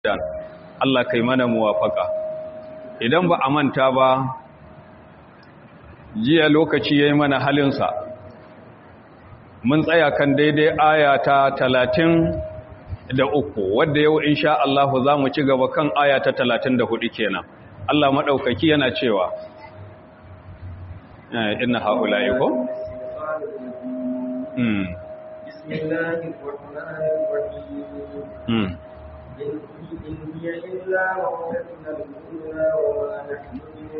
dan Allah kai mana muwafaka idan ba a manta ba jiya lokaci yayi mana halinsa mun tsaya kan daidai aya ta talatin da uku wadda yau insha Allah za mu ci gaba kan aya ta talatin da hudu kenan Allah maɗaukaki yana cewa inna haula'i ko? بسم الله الرحمن الرحيم إن هي إلا موتتنا الأولى وما نحن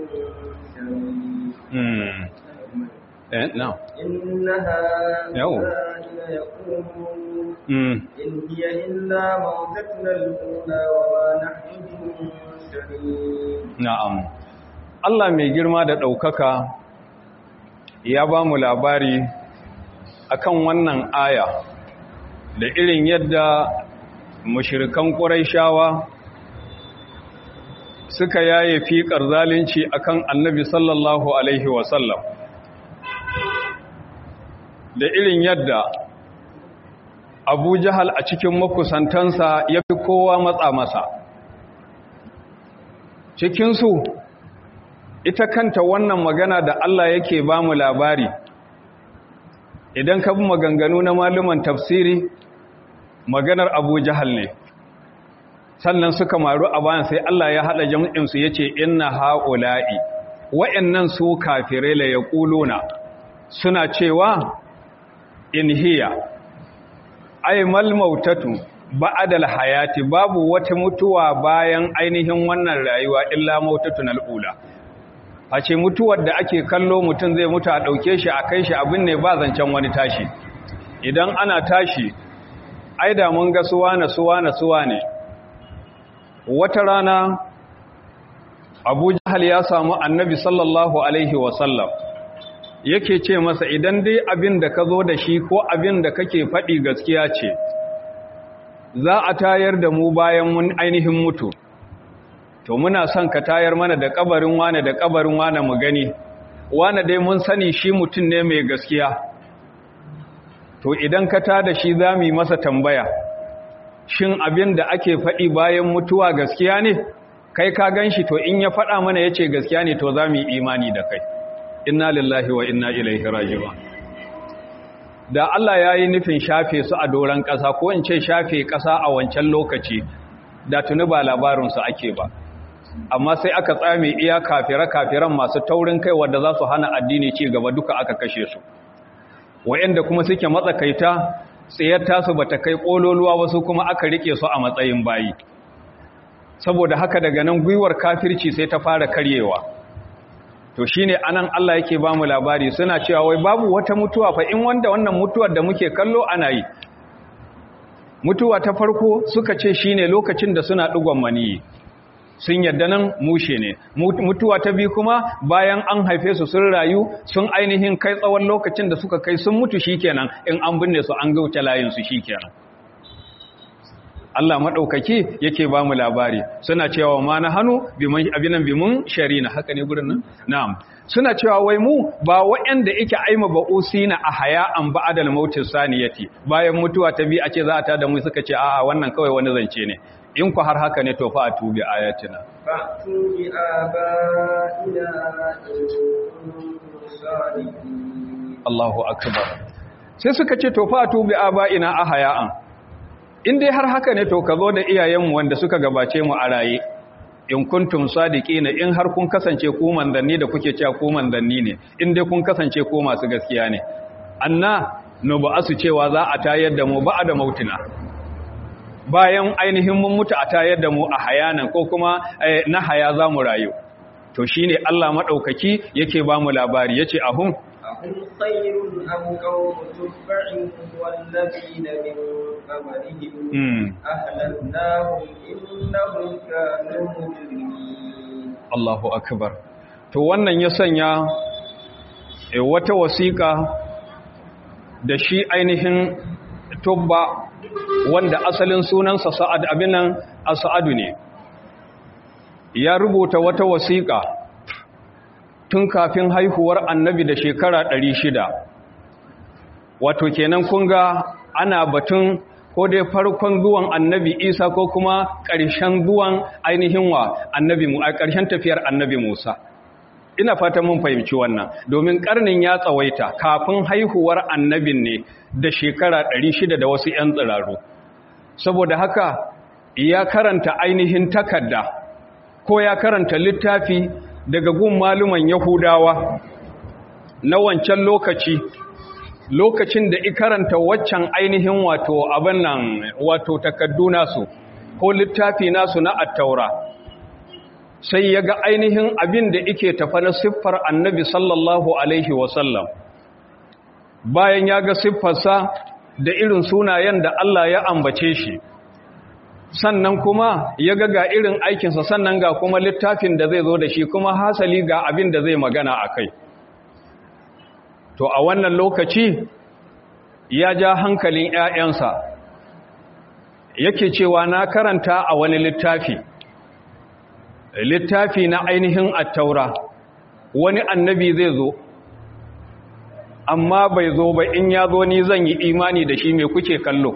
بمنشرين eh no إن هؤلاء ليقولون إن هي إلا موتتنا الأولى وما نحن بمنشرين na'am Allah mai girma da ɗaukaka ya ba mu labari akan wannan aya da irin yadda mushirikan ƙuraishawa suka yaye fiƙar zalunci akan annabi sallallahu alaihi wasallam da irin yadda abu jahal a cikin makusantansa ya fi kowa matsa masa cikinsu ita kanta wannan magana da Allah yake ba mu labari idan ka bi maganganu na maluman tafsiri maganar abu jahal ne sannan suka maru a bayan sai Allah ya haɗa jam'insu ya ce inna ha'ula'i wa'yannan su kafirai la ya ƙuluna suna cewa in hiya ai malmautatu ba'adal hayati babu wata mutuwa bayan ainihin wannan rayuwa illa mautatun al'ula a ce mutuwar da ake kallo mutum zai mutu a ɗauke shi a kai shi abin ne ba zancen wani tashi idan ana tashi ai da mun ga suwa na suwa na suwa ne wata rana abu jahal ya samu annabi sallallahu alaihi wasallam yake ce masa idan dai abin da ka zo da shi ko abin da kake faɗi gaskiya ce za a tayar da mu bayan mun ainihin mutu to muna son ka tayar mana da kabarin wane da kabarin wane mu gani wane dai mun sani shi mutum ne mai gaskiya to idan ka ta da shi za mu yi masa tambaya shin abin da ake faɗi bayan mutuwa gaskiya ne kai ka gan shi to in ya faɗa mana ya ce gaskiya ne to za mu yi imani da kai inna lillahi wa inna ilaihi raji'un da Allah ya yi nufin shafe su a doron ƙasa ko in ce shafe ƙasa a wancan lokaci da tuni ba labarinsu ake ba amma sai aka tsame iya kafire-kafiran masu taurin kai wadda za su hana addini ci gaba duka aka kashe su wa'yanda kuma suke matsakaita tsayar tasu ba ta kai ƙololuwa wasu kuma aka rike su a matsayin bayi saboda haka daga nan gwiwar kafirci sai ta fara karyewa to shine anan Allah yake ba mu labari suna cewa wai babu wata mutuwa fa in wanda wannan mutuwar da muke kallo ana yi mutuwa ta farko suka ce shine lokacin da suna digon maniyi sun yadda nan mushe ne mutuwa ta biyu kuma bayan an haife su sun rayu sun ainihin kai tsawon lokacin da suka kai sun mutu shikenan in an binne su an gauta layin su shikenan Allah maɗaukaki yake ba mu labari suna cewa ma na hannu abinan bimun shari na haka ne gurin nan? na'am suna cewa wai mu ba waɗanda yake aima ba usina a haya an ba adal mautin saniyati bayan mutuwa ta bi a ce za a tada mu suka ce a'a wannan kawai wani zance ne in ku har haka ne to fa a tubi ayatina فأتوا بآبائنا إن كنتم صادقين Allahu akbar sai suka ce to fa a tubi aba'ina a haya'an in dai har haka ne to ka zo da iyayenmu wanda suka gabace mu a raye in kuntum sadiqina in har kun kasance ku manzanni da kuke cewa ku manzanni ne in dai kun kasance ku masu gaskiya ne anna no ba asu cewa za a tayar da mu ba da mautina bayan ainihin mun mutu a tayar da mu a hayanan ko kuma na haya za mu rayu to shine Allah madaukaki yake ba mu labari yace ahum أهم خير أم قوم تبع والذين من قبلهم mm. أهلكناهم إنهم كانوا مجرمين Allahu akbar to wannan ya sanya e, wata wasiƙa da shi ainihin tubba wanda asalin sunansa sa'ad abinan as'adu ne ya rubuta wata wasiƙa tun kafin haihuwar annabi da shekara ɗari shida. wato kenan kun ga ana batun ko dai farkon zuwan annabi isa ko kuma ƙarshen zuwan ainihin wa annabi mu a ƙarshen tafiyar annabi musa ina fatan mun fahimci wannan domin ƙarnin ya tsawaita kafin haihuwar annabin ne da shekara 600 da wasu 'yan tsiraru saboda haka ya karanta ainihin takarda ko ya karanta littafi daga gun maluman yahudawa na wancan lokaci lokacin da karanta waccan ainihin wato abin nan wato takaddu nasu ko littafi nasu na attaura sai ya ga ainihin abin da ike tafa na siffar annabi sallallahu alaihi wasallam bayan ya ga siffarsa da irin sunayen da Allah ya ambace shi sannan kuma ya ga ga irin aikinsa sannan ga kuma littafin da zai zo da shi kuma hasali ga abin da zai magana a kai to a wannan lokaci ya ja hankalin ‘ya'yansa yake cewa na karanta a wani littafi littafi na ainihin attaura wani annabi zai zo amma bai zo ba in ya zo ni zan yi imani da shi mai kuke kallo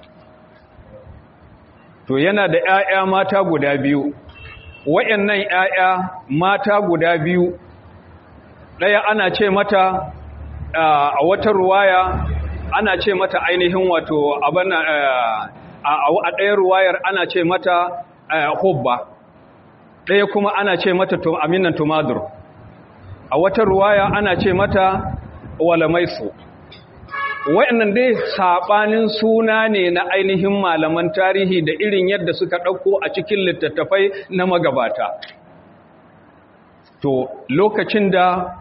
to yana da ‘ya'ya mata guda biyu wayannan ‘ya'ya mata guda biyu ɗaya ana ce mata a wata ruwaya ana ce mata ainihin wato abin a ɗaya ruwayar ana ce mata hubba ɗaya kuma ana ce mata aminan tumadur a wata ruwaya ana ce mata walamaisu wa'annan dai saɓanin suna ne na ainihin malaman tarihi da irin yadda suka ɗauko a cikin littattafai na magabata to lokacin da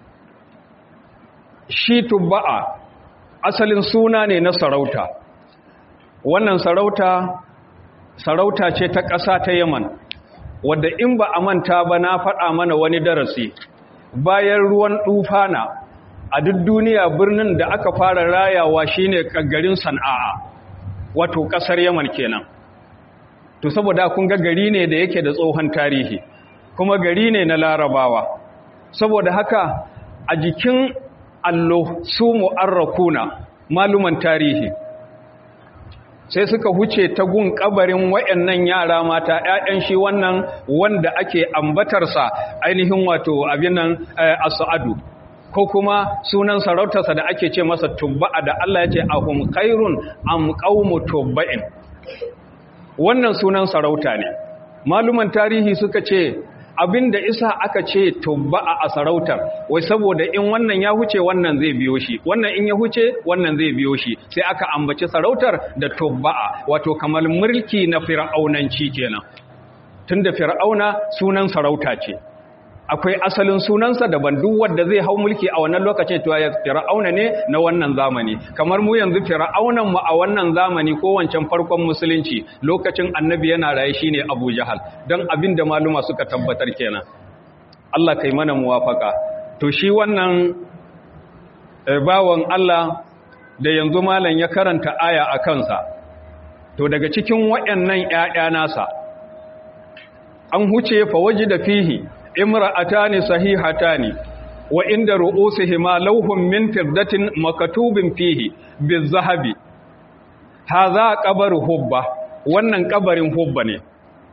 shi tubba'a asalin suna ne na sarauta wannan sarauta sarauta ce ta ƙasa ta yaman wadda in ba a manta ba na faɗa mana wani darasi bayan ruwan ɗufana a duk duniya birnin da aka fara rayawa shine garin sana'a wato ƙasar yaman kenan to saboda kun ga gari ne da yake da tsohon tarihi kuma gari ne na larabawa saboda haka a jikin allo su mu'arrakuna maluman tarihi sai suka huce ta gun kabarin wayannan yara mata ƴaƴan shi wannan wanda ake ambatarsa ainihin wato abin nan as-sa'adu ko kuma sunan sarautarsa da ake ce masa tubba'a da Allah ya ce ahum khairun am qaumu tubba'in wannan sunan sarauta ne maluman tarihi suka ce abinda isa aka ce tubba'a a sarautar wai saboda in wannan ya huce wannan zai biyo shi wannan in ya huce wannan zai biyo shi sai aka ambaci sarautar da tubba'a wato kamar mulki na fir'aunanci kenan tunda fir'auna sunan sarauta ce akwai asalin sunansa daban duk wanda zai hau mulki a wannan lokacin to ya fir'auna ne na wannan zamani kamar mu yanzu fir'aunan mu a wannan zamani ko wancan farkon musulunci lokacin annabi yana raye shine Abu Jahal dan abin da maluma suka tabbatar kenan Allah kai mana muwafaka to shi wannan bawon Allah da yanzu malam ya karanta aya a kansa to daga cikin wayannan ƴaƴa nasa an huce fa wajida fihi imra'atani sahihatani wa inda ru'usihima lawhun min firdatin makatubin fihi bizahabi hadha qabru hubba wannan kabarin hubba ne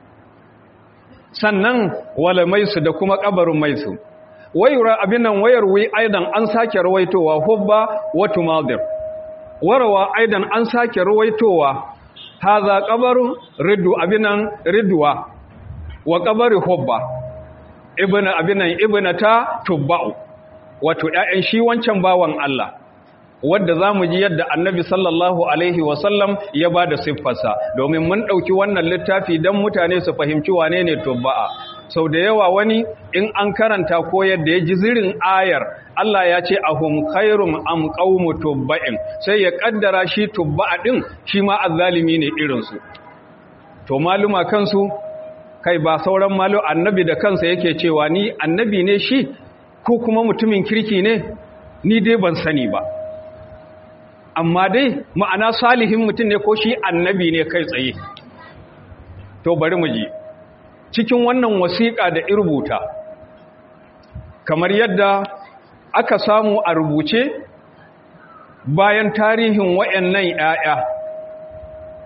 sannan wala maisu da kuma kabarin maisu wayura abinan wayar wi aidan an sake rawaitowa hubba wa tumadir warawa aidan an sake rawaitowa hadha qabru riddu abinan ridwa wa qabru hubba ibn abinan ibnata tubba'u wato ƴaƴan shi wancan bawan Allah wanda zamu ji yadda annabi sallallahu alaihi wasallam ya bada siffarsa domin mun dauki wannan littafi dan mutane su fahimci wane ne tubba'a sau da yawa wani in an karanta ko yadda ya ji zirin ayar Allah ya ce ahum khairum am qaumu tubba'in sai ya kaddara shi tubba'a din shi ma azzalimi ne irin su to maluma kansu kai ba sauran malo annabi da kansa yake cewa ni annabi ne shi ko kuma mutumin kirki ne ni dai ban sani ba amma dai ma'ana salihin mutum ne ko shi annabi ne kai tsaye to bari mu ji cikin wannan wasiƙa da irbuta kamar yadda aka samu a rubuce bayan tarihin wayannan 'ya'ya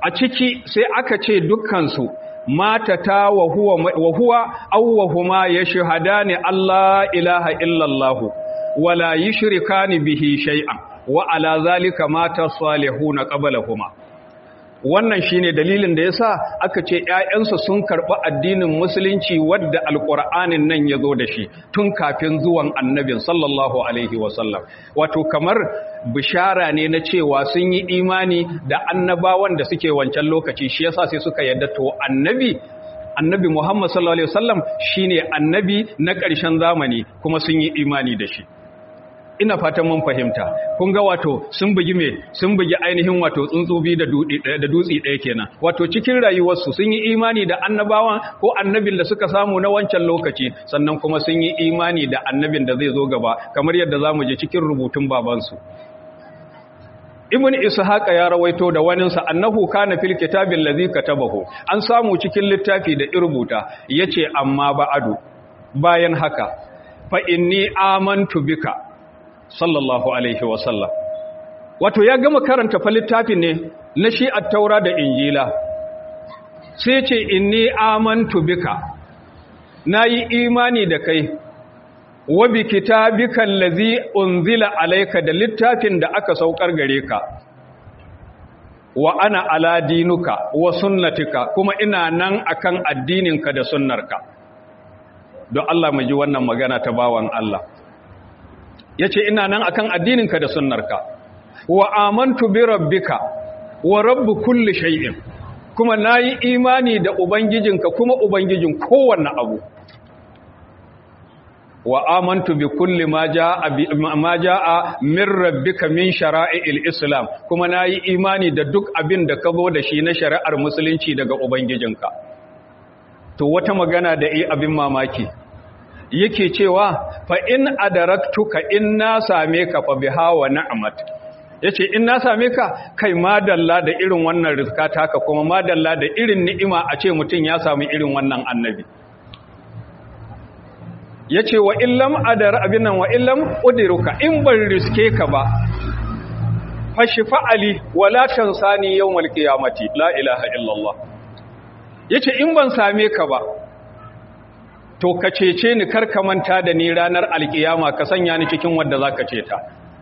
a ciki sai aka ce dukkansu matata wa huwa wa huwa aw wa huma yashhadani Allah ilaha illallah wala yushrikani bihi shay'an wa ala zalika mata salihuna qablahuma wannan shine dalilin da yasa aka ce ƴaƴansu sun karɓi addinin musulunci wadda alqur'anin nan yazo da shi tun kafin zuwan annabin sallallahu alaihi wasallam wato kamar bishara ne na cewa sun yi imani da annabawan da suke wancan lokaci shi yasa sai suka yadda to annabi annabi Muhammad sallallahu alaihi wasallam shine annabi na ƙarshen zamani kuma sun yi imani da shi ina fatan mun fahimta kun ga wato sun bugi me sun bugi ainihin wato tsuntsubi da da dutsi ɗaya kenan wato cikin rayuwarsu sun yi imani da annabawan ko annabin da suka samu na wancan lokaci sannan kuma sun yi imani da annabin da zai zo gaba kamar yadda zamu je cikin rubutun babansu ibn ishaqa ya rawaito da waninsa annahu kana fil kitabil ladhi katabahu an samu cikin littafi da irbuta yace amma ba'adu bayan haka fa inni amantu bika sallallahu alaihi wa sallam wato ya gama karanta fa littafin ne na shi at-taura da injila sai ce inni amantu bika nayi imani da kai wa bi kitabika allazi unzila alayka da littafin da aka saukar gare ka wa ana ala dinuka wa sunnatika kuma ina nan akan addininka da sunnarka don Allah mu ji wannan magana ta bawan Allah yace ina nan akan addininka da sunnarka wa amantu bi rabbika wa rabb kulli shay'in kuma nayi imani da ubangijinka kuma ubangijin kowanne abu wa amantu bi kulli ma jaa ma jaa min rabbika min shara'il islam kuma nayi imani da duk abin da ka zo da shi na shari'ar musulunci daga ubangijinka to wata magana da yi abin mamaki yake cewa fa in adaraktuka in na same ka fa biha wa ni'mat yace in na same ka kai madalla da irin wannan rizka taka kuma madalla da irin ni'ima a ce mutun ya samu irin wannan annabi ya ce wa illam adar abin nan wa illam udiruka in ban riske ka ba fashi fa'ali wala tansani yawmal qiyamati la ilaha illallah yace in ban same ka ba to ka cece ni kar ka manta da ni ranar alkiyama ka sanya ni cikin wanda zaka ceta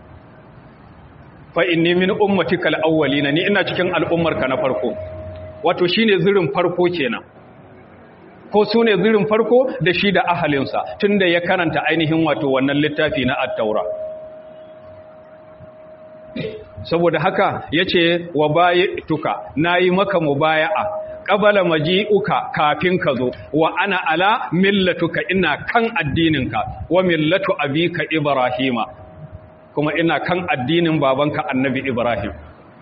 fa inni min ummatikal awwalina ni ina cikin al'ummarka na farko wato shine zirin farko kenan ko su ne zirin farko da shi da ahalinsa tun da ya karanta ainihin wato wannan littafi na attaura saboda haka ya ce wa baya tuka na yi maka mubaya'a ƙabala maji'uka kafin ka zo wa ana ala millatuka ina kan addininka wa millatu abika ibrahima kuma ina kan addinin babanka annabi ibrahim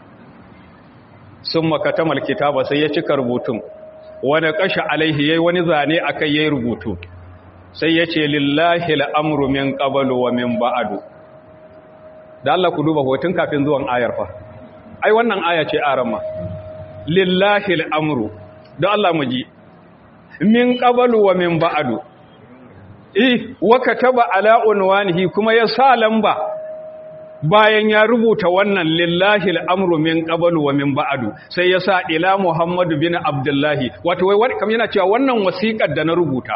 sun makatamal kitaba sai ya cika rubutun wani ƙasha alaihi yayi wani zane akai yayi rubutu sai ya ce lillahi al'amru min qablu wa min ba'du da Allah ku duba hoton kafin zuwan ayar fa ai wannan aya ce arama lillahi al'amru da Allah mu ji min qablu wa min ba'du eh wa kataba ala unwanihi kuma ya sa lamba bayan ya rubuta wannan lillahi al'amru min qablu wa min ba'du sai ya sa ila Muhammadu bin Abdullahi wato wai kam yana cewa wannan wasiƙar da na rubuta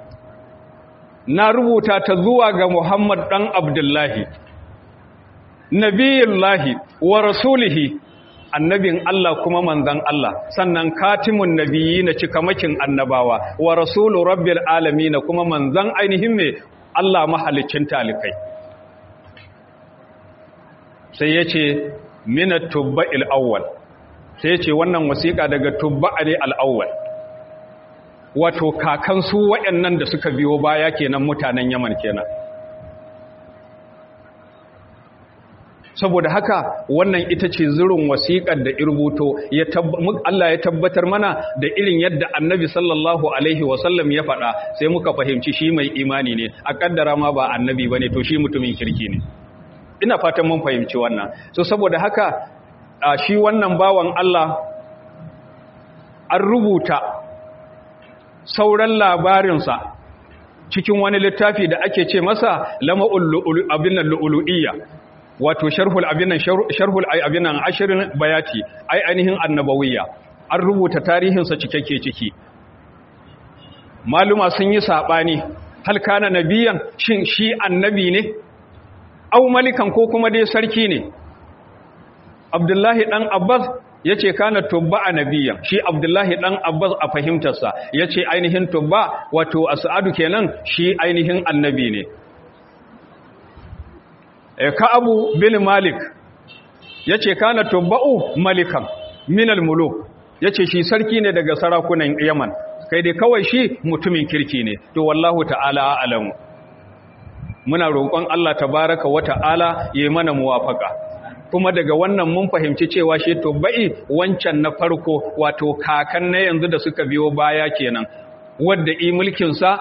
na rubuta ta zuwa ga Muhammad dan Abdullahi nabiyullahi wa rasulihi annabin Allah kuma manzan Allah sannan katimun nabiyyi na cikamakin annabawa wa rasulu rabbil alamin kuma manzan ainihin me Allah mahalicin talikai sai ya ce minat tubba al'awwal sai ya ce wannan wasiƙa daga tubba ne al'awwal wato kakan su waɗannan da suka biyo baya kenan mutanen yaman kenan saboda haka wannan ita ce zirin wasiƙar da irbuto Allah ya tabbatar mana da irin yadda annabi sallallahu alaihi wasallam ya faɗa sai muka fahimci shi mai imani ne a ƙaddara ma ba annabi ba ne to shi mutumin kirki ne ina fatan mun fahimci wannan so saboda haka a shi wannan bawan Allah an rubuta sauran labarinsa cikin wani littafi da ake ce masa lama'ul abin lu'ulu'iyya wato sharhul abinan sharhul abinan ashirin bayati ai ainihin annabawiyya an rubuta tarihinsa cikakke ciki maluma sun yi saɓani hal kana nabiyan shin shi annabi ne au malikan ko kuma dai sarki ne abdullahi dan abbas ya ce kana tubba a nabiyan shi abdullahi dan abbas a fahimtarsa ya ce ainihin tubba wato a sa'adu kenan shi ainihin annabi ne ka'abu bin malik ya ce kana tubba'u malikan minal muluk ya ce shi sarki ne daga sarakunan yaman kai dai kawai shi mutumin kirki ne to wallahu ta'ala alamu muna roƙon Allah tabaraka wa ta'ala ya mana muwafaka kuma daga wannan mun fahimci cewa shi tubba'i wancan na farko wato kakan na yanzu da suka biyo baya kenan wadda i mulkinsa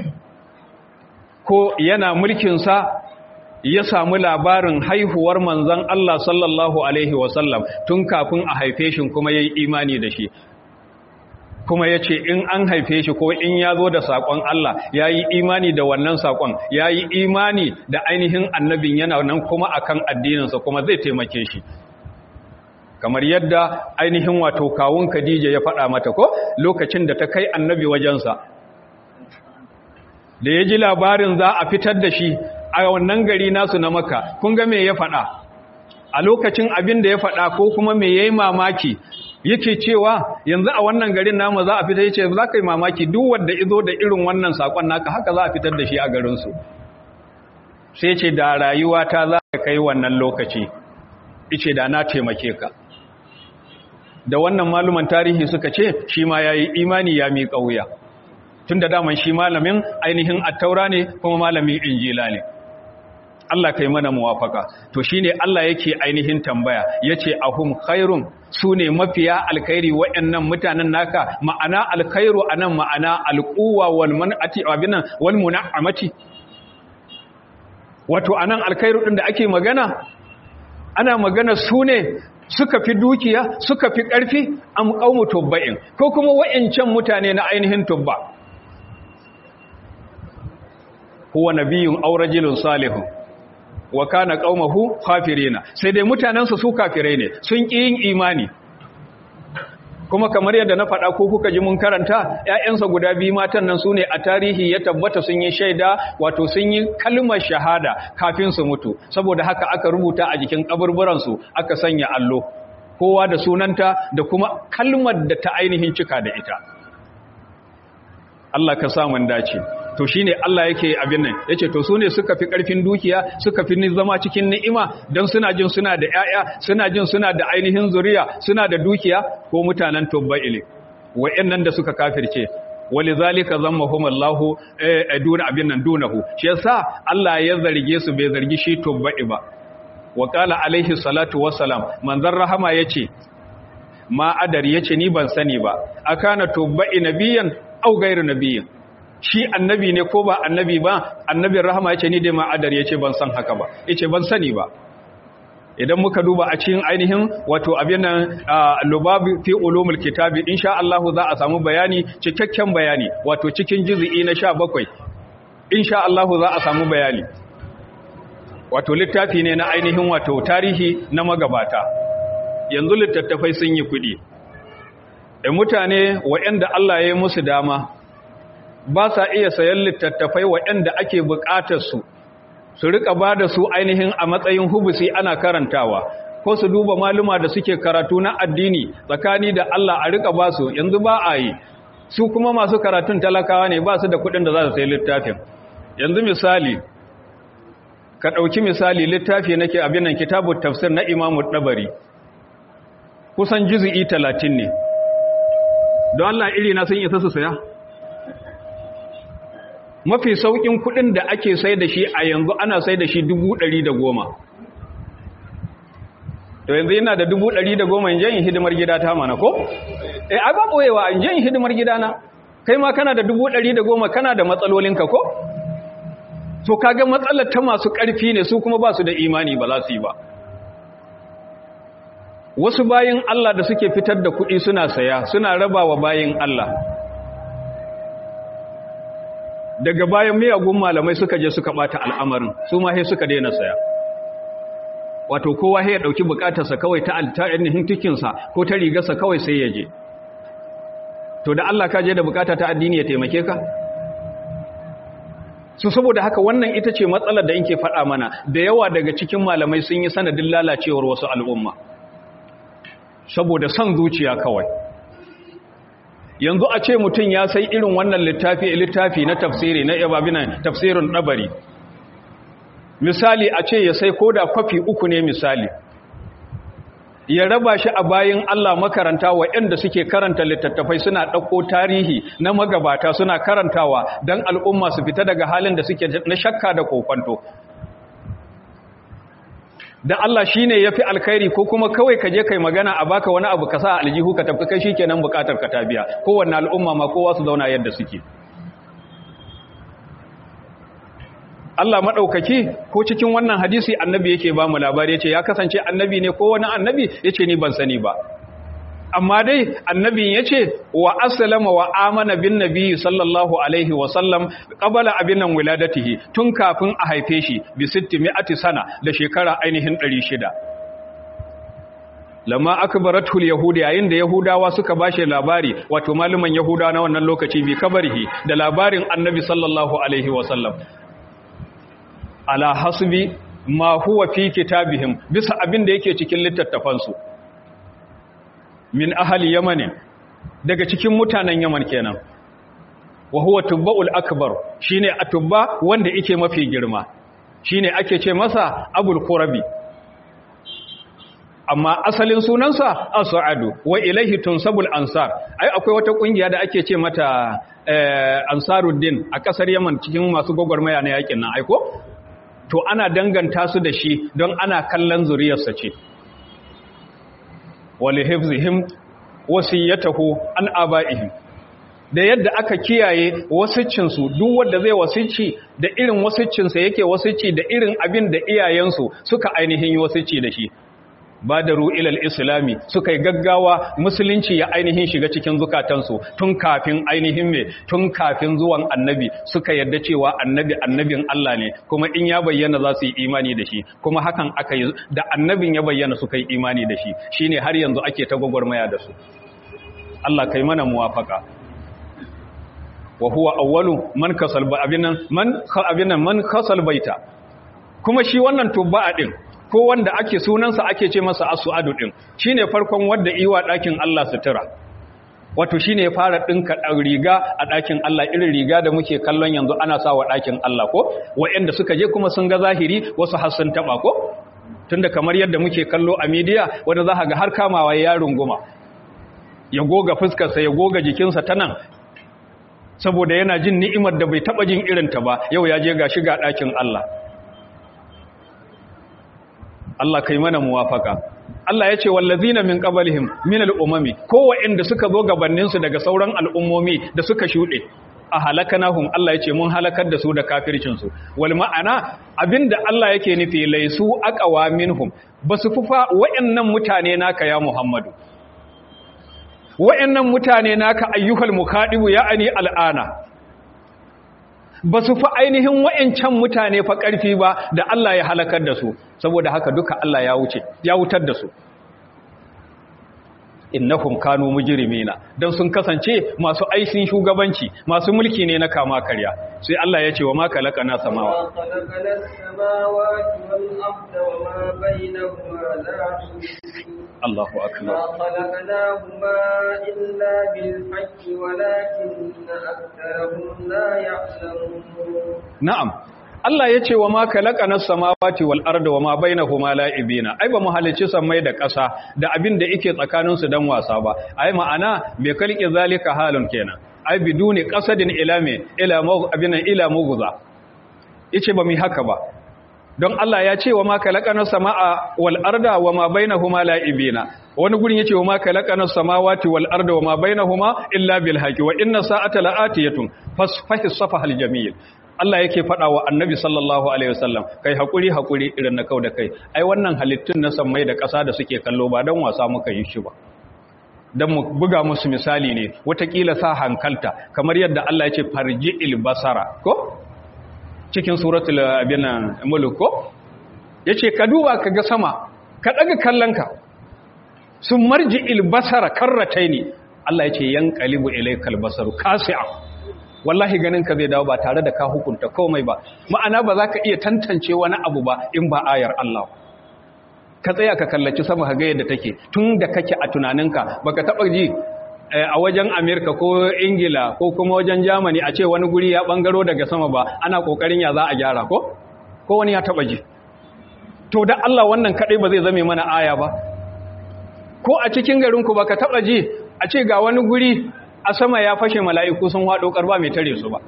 ko yana mulkinsa ya samu labarin haihuwar manzan Allah sallallahu Alaihi wasallam tun kafin a haife shi kuma ya yi imani da shi kuma ya ce in an haife shi ko in ya zo da saƙon Allah ya yi imani da wannan saƙon ya yi imani da ainihin annabin yana nan kuma akan addininsa kuma zai taimake shi kamar yadda ainihin wato kawun Khadija ya faɗa mata ko lokacin da ta kai annabi wajensa da ya ji labarin za a fitar da shi a wannan gari nasu na maka kun ga me ya faɗa a lokacin abin da ya faɗa ko kuma me yayi mamaki yake cewa yanzu a wannan garin namu za a fitar yace za ka yi mamaki duk wanda izo da irin wannan sakon naka haka za a fitar da shi a garin su sai ce da rayuwa ta za ka kai wannan lokaci yace da na taimake ka da wannan maluman tarihi suka ce shi ma yayi imani ya mi kauya tunda daman shi malamin ainihin attaura ne kuma malamin injila ne Allah kai mana muwafaka to shine Allah yake ainihin tambaya yace ahum khairum sune mafiya alkhairi wayannan mutanen naka ma'ana alkhairu anan ma'ana alquwa wal man'ati abinan wal mun'amati wato anan alkhairu din da ake magana ana magana sune suka fi dukiya suka fi karfi am qaumu tubba'in ko kuma wayancan mutane na ainihin tubba huwa nabiyyun aw rajulun salihun wa kana qaumahu kafirina sai dai mutanansa su kafirai ne sun ki yin imani kuma kamar yadda na faɗa ko kuka ji mun karanta ƴaƴansa guda biyu matan nan sune a tarihi ya tabbata sun yi shaida wato sun yi kalmar shahada kafin su mutu saboda haka aka rubuta a jikin kaburburan su aka sanya allo kowa da sunanta da kuma kalmar da ta ainihin cika da ita Allah ka sa mun dace to shine Allah yake abin nan yace to sune suka fi karfin dukiya suka fi ni zama cikin ni'ima dan suna jin suna da yaya suna jin suna da ainihin zuriya suna da dukiya ko mutanen tubba'ili wayannan da suka kafirce walizalika zammahum Allah eh duna abin nan dunahu shi yasa Allah ya zarge su bai zargi shi tubba'i ba wa qala alaihi salatu wassalam manzon rahama yace ma adar yace ni ban sani ba akana tubba'i nabiyan au gairu nabiyin shi annabi ne ko ba annabi ba annabin rahama yace ni dai ma adar yace ban san haka ba yace ban sani ba idan muka duba a cikin ainihin wato abin nan lubabi fi ulumul kitabi insha Allah za a samu bayani cikakken bayani wato cikin juz'i na 17 insha Allah za a samu bayani wato littafi ne na ainihin wato tarihi na magabata yanzu littattafai sun yi kudi da mutane waɗanda Allah ya yi musu dama ba sa iya sayan littattafai waɗanda ake buƙatar su su rika ba da su ainihin a matsayin hubusi ana karantawa ko su duba maluma da suke karatu na addini tsakani da Allah a rika ba su yanzu ba a yi su kuma masu karatun talakawa ne ba su da kuɗin da za su sayi littafin yanzu misali ka ɗauki misali littafi nake abin nan kitabut tafsir na imamu ɗabari kusan juzu'i talatin ne don Allah iri na sun isa su saya mafi saukin kudin da ake sai da shi a yanzu ana sai da shi dubu ɗari da goma to yanzu yana da dubu ɗari da goma in yin hidimar gida ta mana ko? eh a ba ɓoyewa in yin hidimar gida na kai ma kana da dubu ɗari da goma kana da matsalolinka ko? to kaga matsalar ta masu ƙarfi ne su kuma ba su da imani ba za su yi ba wasu bayin Allah da suke fitar da kuɗi suna saya suna raba wa bayin Allah daga bayan miyagun malamai suka je suka bata al'amarin su ma sai suka daina saya wato kowa ya dauki bukatarsa kawai ta ainihin tikinsa ko ta rigarsa kawai sai ya je to da Allah ka je da bukata ta addini ya taimake ka su saboda haka wannan ita ce matsalar da inke faɗa mana da yawa daga cikin malamai sun yi sanadin lalacewar wasu al'umma saboda son zuciya kawai yanzu a ce mutum ya sai irin wannan littafi littafi na tafsiri na ibabinan tafsirin ɗabari misali a ce ya sai koda kwafi uku ne misali ya raba shi a bayan Allah makaranta waɗanda suke karanta littattafai suna ɗauko tarihi na magabata suna karantawa don al'umma su fita daga halin da suke na shakka da kokwanto da Allah shi ne ya fi alkhairi ko kuma kawai ka je kai magana a baka wani abu ka sa aljihu ka tafi kai shi kenan bukatar ka ta biya kowanne al'umma ma kowa su zauna yadda suke Allah maɗaukaki ko cikin wannan hadisi annabi yake ba mu labari ya ce ya kasance annabi ne ko wani annabi ya ce ni ban sani ba amma dai annabin ya ce wa asalama wa amana bin nabi sallallahu alaihi wasallam ƙabala abin nan wiladatihi tun kafin a haife shi bi sitti mi'ati sana da shekara ainihin ɗari shida lamma akbaratul yahudi yayin da yahudawa suka bashi labari wato maluman yahudawa na wannan lokaci bi kabarihi da labarin annabi sallallahu alaihi wasallam ala hasbi ma huwa fi kitabihim bisa abin da yake cikin littattafansu min ahli yaman daga cikin mutanen yaman kenan wa huwa tubba'ul akbar shine atubba wanda yake mafi girma shine ake ce masa abul qurabi amma asalin sunansa as-sa'adu wa ilaihi tunsabul ansar ai akwai wata kungiya da ake ce mata ansaruddin a kasar yaman cikin masu gogormaya na yakin nan aiko to ana danganta su da shi don ana kallon zuriyarsa ce wali hifzihim wasiyatahu an aba'ihim da yadda aka kiyaye wasiccinsu duk wanda zai wasicci da irin wasiccinsa yake wasicci da irin abin da iyayensu suka ainihin yi wasicci da shi ba da ru'ilal islami suka yi gaggawa musulunci ya ainihin shiga cikin zukatansu tun kafin ainihin me tun kafin zuwan annabi suka yarda cewa annabi annabin Allah ne kuma in ya bayyana za su yi imani da shi kuma hakan aka yi da annabin ya bayyana suka yi imani da shi shine har yanzu ake ta gwagwarmaya da su Allah kai mana muwafaka wa huwa awwalu man kasal abinan man abinan man kasal baita kuma shi wannan tubba'a din ko wanda ake sunansa ake ce masa asu'adu din shine farkon wanda iwa ɗakin Allah sutura wato shine ya fara dinka riga a ɗakin Allah irin riga da muke kallon yanzu ana sawa ɗakin Allah ko waɗanda suka je kuma sun ga zahiri wasu har sun taba ko tunda kamar yadda muke kallo a media wanda za ga har kamawa ya runguma ya goga fuskarsa ya goga jikinsa ta nan saboda yana jin ni'imar da bai taba jin irinta ba yau ya je ga shiga ɗakin Allah Allah kai mana muwafaka Allah ya ce wallazina min qablihim min al-umami ko wa'anda suka zo gabanin su daga sauran al'ummomi da suka shude a halakanahum Allah ya ce mun halakar da su da kafircin su wal ma'ana abinda Allah yake nufi laisu aqwa minhum basu fufa wa'annan mutane naka ya Muhammadu wa'annan mutane naka ayyuhal mukadibu ya'ani al'ana ba su fi ainihin wa'yancan mutane fa ƙarfi ba da Allah ya halakar da su saboda haka duka Allah ya wuce ya wutar da su innahum kanu mujrimina dan sun kasance masu aisin shugabanci masu mulki ne na kama karya sai Allah ya ce wa ma kalaqana samawa Allahu akbar ما خلقناهما إلا بالحق ولكن أكثرهم لا يعلمون na'am Allah ya ce wa ma kalaqana samawati wal arda wa ma bainahuma la'ibina ai ba mu halicci sammai da ƙasa da abin da yake tsakanin su dan wasa ba ai ma'ana bai kalki zalika halun kenan ai biduni qasadin ila me ila mu abinan ila mughza yace ba mu haka ba don Allah ya ce wa ma kalaqana samaa wal arda wa ma bainahuma la'ibina wani gurin yace wa ma kalaqana samawati wal arda wa ma bainahuma illa bil haqqi wa inna sa'ata la'atiyatun fasfahi safahal jamil Allah yake faɗa wa annabi sallallahu Alaihi wasallam kai haƙuri haƙuri irin na kau da kai ai wannan halittun na sammai da ƙasa da suke kallo ba don wasa muka yi shi ba don mu buga musu misali ne watakila sa hankalta kamar yadda Allah ya ce farji basara ko cikin suratul abinan mulk ko yace ka duba ka ga sama ka daga kallonka sun marji ilbasara karrataini Allah yace yanqalibu ilaykal basaru kasi'a wallahi ganin ka zai dawo ba tare da ka hukunta komai ba ma'ana ba za ka iya tantance wani abu ba in ba ayar Allah ka tsaya ka kallaci sama ka ga yadda take tun da kake a tunaninka baka taba ji a wajen Amerika ko Ingila ko kuma wajen Germany a ce wani guri ya bangaro daga sama ba ana kokarin ya za a gyara ko ko wani ya taba ji to da Allah wannan kadai ba zai zame mana aya ba ko a cikin garinku baka taba ji a ce ga wani guri a sama ya fashe mala'iku sun haɗo ƙarba mai tare su ba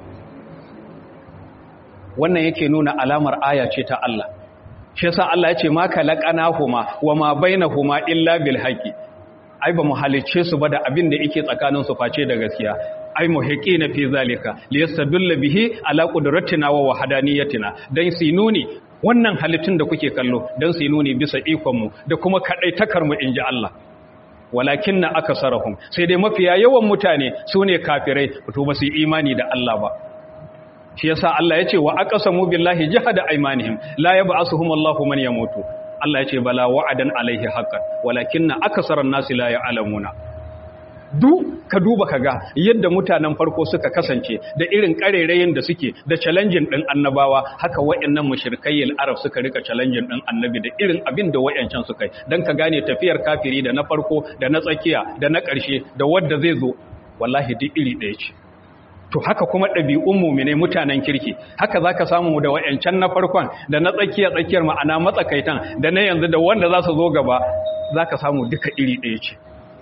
wannan yake nuna alamar aya ce ta Allah shi yasa Allah ya ce ma kalaqana huma wa ma bainahuma illa bil haqqi ai ba mu halice su ba da abin da yake tsakanin su face da gaskiya ai muhiqina fi zalika liyastadulla bihi ala qudratina wa wahdaniyatina dan su nuni wannan halittun da kuke kallo dan su nuni bisa ikon mu da kuma kadaitakar mu inji Allah walakin na aka sarahun sai dai mafiya yawan mutane su ne kafirai to ba su yi imani da Allah ba shi yasa Allah ya ce wa aqsamu billahi jahada aymanihim la yab'asuhum Allahu man yamutu Allah ya ce bala wa'adan alaihi haqqan walakin na aksaran nasi la ya'lamuna du ka duba ka ga yadda mutanen farko suka kasance da irin karerayen da suke da challenging din annabawa haka wayannan mushrikayyil arab suka rika challenging din annabi da irin abin da wayancan suka yi dan ka gane tafiyar kafiri da na farko da na tsakiya da na ƙarshe da wanda zai zo wallahi duk iri ɗaya ce to haka kuma ɗabi'un mumine mutanen kirki haka zaka samu da wayancan na farkon da na tsakiya tsakiyar ma'ana matsakaitan da na yanzu da wanda za su zo gaba zaka samu duka iri ɗaya ce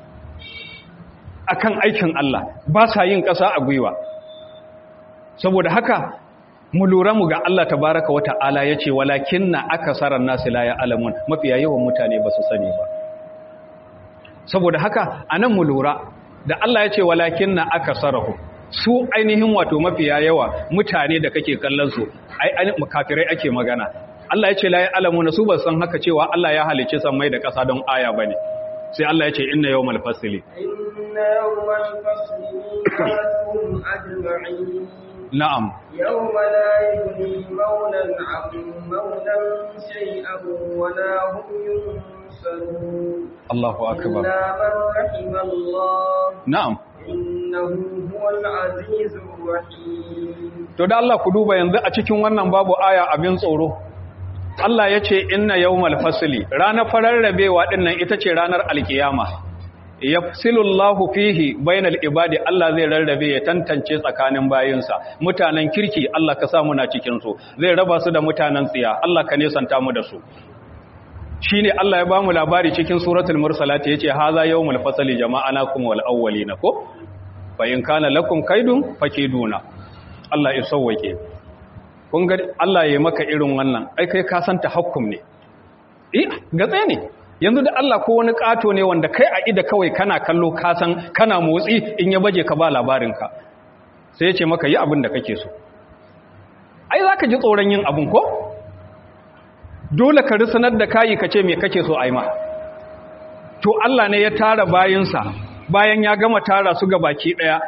akan aikin Allah ba sa yin ƙasa a gwiwa saboda haka mu lura mu ga Allah tabaraka wa ta'ala yace walakinna akasaran nasi la ya'lamun mafiya yawan mutane ba su sani ba saboda haka anan mu lura da Allah yace walakinna akasarahu su ainihin wato mafiya yawa mutane da kake kallon su ai kafirai ake magana Allah yace la ya'lamuna su ba san haka cewa Allah ya halice sammai da ƙasa don aya bane sai Allah yace inna yawmal fasli inna yawmal fasli miqatuhum ajma'in na'am يوم لا يغني مولا عن مولا شيئا ولا هم ينصرون Allahu akbar إلا من رحم الله na'am إنه هو العزيز الرحيم to da Allah ku duba yanzu a cikin wannan babu aya abin tsoro Allah ya ce inna yawmal fasli ranar fararrabewa dinnan ita ce ranar alkiyama yafsilullahu fihi bainal ibadi Allah zai rarrabe ya tantance tsakanin bayinsa mutanen kirki Allah ka sa muna cikin su zai raba su da mutanen tsiya Allah ka nesanta mu da su shine Allah ya ba mu labari cikin suratul mursalat yace haza yawmul fasli jama'anakum wal awwalina ko fa in kana lakum kaidun fakiduna Allah ya sauwake kun ga Allah ya maka irin wannan ai kai ka san tahakkum ne eh gatse ne yanzu da Allah ko wani kato ne wanda kai a ida kawai kana kallo ka san kana motsi in ya baje ka ba labarin ka sai ya ce maka yi abin da kake so ai zaka ji tsoron yin abin ko dole ka risanar da kayi ka ce me kake so ai ma to Allah ne ya tara bayinsa bayan ya gama tara su ga baki daya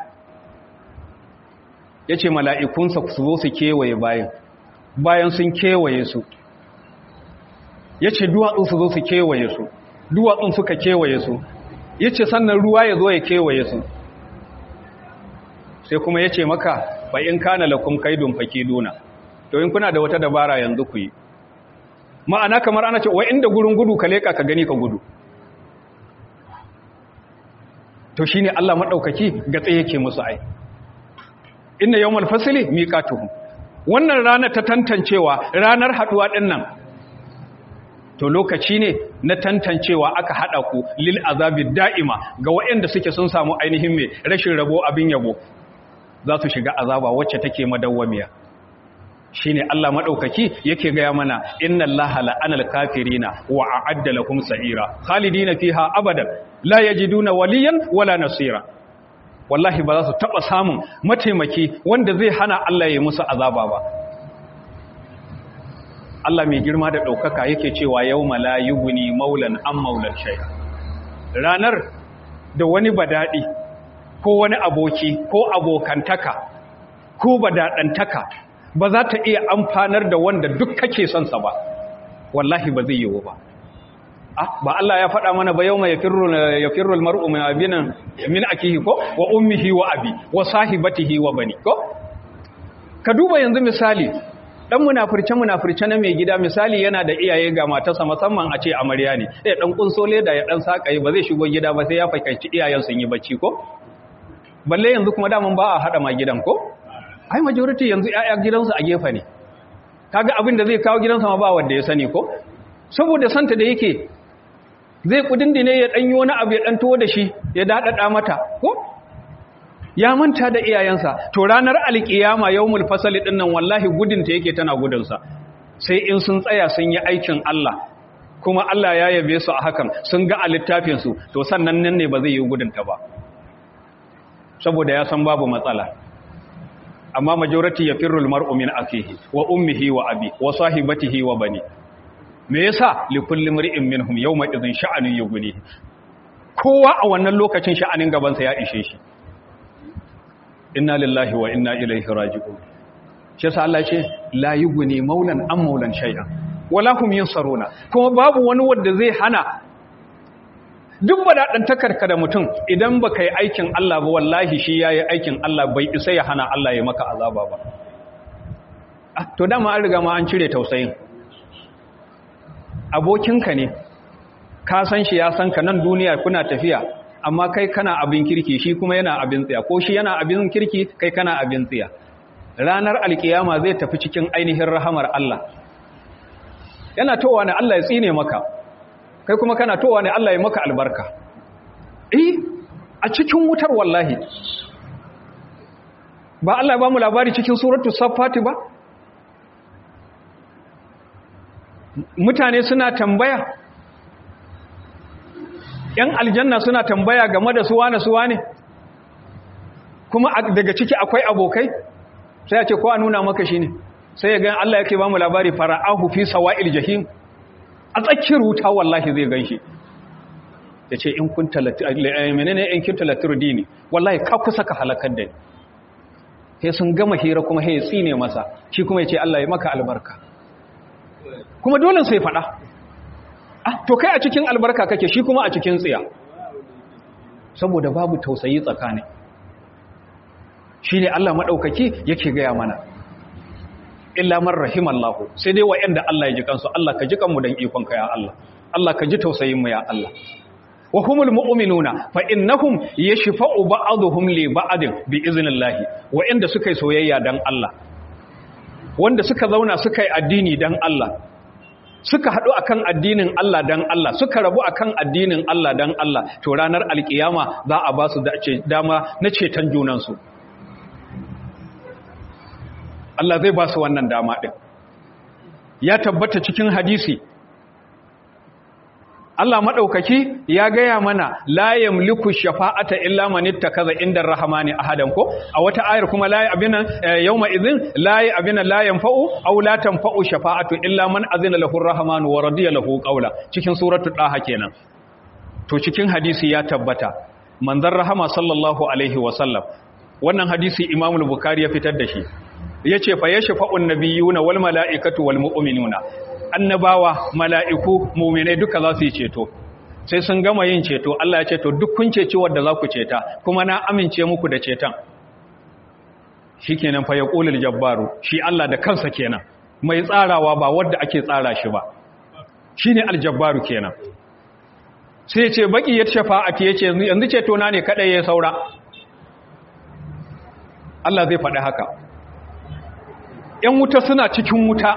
ya ce mala'ikunsa su zo su kewaye bayan bayan sun kewaye su ya ce duwatsun su zo su kewaye su duwatsun suka kewaye su ya ce sannan ruwa ya zo ya kewaye su sai kuma ya ce maka ba in kana lakum kaidun fakiduna to in kuna da wata dabara yanzu ku yi ma'ana kamar ana ce wa inda gurin gudu ka leka ka gani ka gudu to shine Allah madaukaki ga tsaye yake musu ai inna yawmal fasli miqatuhum wannan rana ta tantancewa ranar haduwa dinnan to lokaci ne na tantancewa aka hada ku lil azabi da'ima ga waɗanda suke sun samu ainihin me rashin rabo abin yabo za su shiga azaba wacce take madawwamiya shine Allah madaukaki yake gaya mana inna allaha la'anal kafirina wa a'adda lahum sa'ira khalidina fiha abadan la yajiduna waliyan wala nasira wallahi ba za su taba samun mataimaki wanda zai hana Allah ya musu azaba ba Allah mai girma da ɗaukaka yake cewa yau la yughni maulan an maulan shay ranar da wani badadi ko wani aboki ko abokantaka ko badadantaka ba za ta iya amfanar da wanda duk kake son sa ba wallahi ba zai yiwu ba ah ba Allah ya faɗa mana ba yawma yafirru yafirru almar'u min abinan min akihi ko wa ummihi wa abi wa sahibatihi wa bani ko ka duba yanzu misali dan munafirce munafirce na mai gida misali yana da iyaye ga matarsa musamman a ce amarya ne eh dan kunsole da ya dan sakaye ba zai shigo gida ba sai ya fakanci iyayen sun yi bacci ko balle yanzu kuma daman ba a hada ma gidan ko ai majority yanzu ƴaƴa gidansu a gefe ne kaga abin da zai kawo gidansa ma ba wanda ya sani ko saboda santa da yake zai kudindine ya danyi wani abu ya danto da shi ya dadada mata ko ya manta da iyayensa to ranar alkiyama yawmul fasali din nan wallahi gudunta yake tana gudunsa sai in sun tsaya sun yi aikin Allah kuma Allah ya yabe su a hakan sun ga a littafin su to sannan nan ne ba zai yi gudunta ba saboda ya san babu matsala amma majority yafirrul mar'u min akihi wa ummihi wa abi wa sahibatihi wa bani me yasa li kulli mar'in minhum yawma idhin sha'anun yughni kowa a wannan lokacin sha'anin gaban sa ya ishe shi inna lillahi wa inna ilaihi raji'un shi yasa Allah ce la yughni maulan am maulan shay'an wala hum yansaruna kuma babu wani wanda zai hana duk takarka da mutum idan baka yi aikin Allah ba wallahi shi yayi aikin Allah bai isa ya hana Allah ya maka azaba ba to dama an riga ma an cire tausayin abokinka ne ka san shi ya san ka nan duniya kuna tafiya amma kai kana abin kirki shi kuma yana abin tsiya ko shi yana abin kirki kai kana abin tsiya ranar alkiyama zai tafi cikin ainihin rahamar Allah yana towa ne Allah ya tsine maka kai kuma kana towa ne Allah ya maka albarka eh a cikin wutar wallahi ba Allah ya ba mu labari cikin suratul saffati ba mutane suna tambaya ‘yan aljanna suna tambaya game da suwa na suwa ne kuma daga ciki akwai abokai sai a ce kowa nuna maka shi ne sai ya gan Allah yake ba mu labari fara'ahu fi sawa'il jahim a tsakiyar wuta wallahi zai gan shi ya ce in kun menene in kin talatir dini wallahi ka kusa ka halakar da sai sun gama hira kuma ya tsine masa shi kuma ya ce Allah ya maka albarka kuma dole sai faɗa ah to kai a cikin albarka kake shi kuma a cikin tsiya saboda babu tausayi tsakani shine Allah madaukaki yake gaya mana illa man rahimallahu sai dai wa'anda Allah ya ji kansu Allah ka ji kanmu dan ikon ka ya Allah Allah ka ji tausayin mu ya Allah wa humul mu'minuna fa innahum yashfa'u ba'dhum li ba'din bi iznillahi wa'anda suka yi soyayya dan Allah wanda suka zauna suka yi addini dan Allah suka haɗu akan addinin Allah dan Allah suka rabu akan addinin Allah dan Allah to ranar alkiyama za a ba su dama na ceton junansu Allah zai ba su wannan dama ɗin ya tabbata cikin hadisi Allah maɗaukaki ya gaya mana la yamliku shafa'ata illa man ittakaza inda rahmani ahadan ko a wata ayar kuma la abinan yawma idhin la abinan la yanfa'u aw la tanfa'u shafa'atu illa man azina lahu arrahmanu wa radiya lahu qawla cikin suratul daha kenan to cikin hadisi ya tabbata manzon rahama sallallahu alaihi wa sallam wannan hadisi Imam al-Bukhari ya fitar da shi yace fa yashfa'un nabiyuna wal mala'ikatu wal mu'minuna annabawa mala'iku muminai duka za su yi ceto sai sun gama yin ceto Allah ya ce to duk kun ceci wadda za ku ceta kuma na amince muku da ceton shi kenan fa ya ƙulil jabbaru shi Allah da kansa kenan mai tsarawa ba wadda ake tsara shi ba shi ne aljabbaru kenan sai ce baki ya shafa'ati ya ce yanzu ceto na ne kaɗai ya saura Allah zai faɗi haka ‘yan wuta suna cikin wuta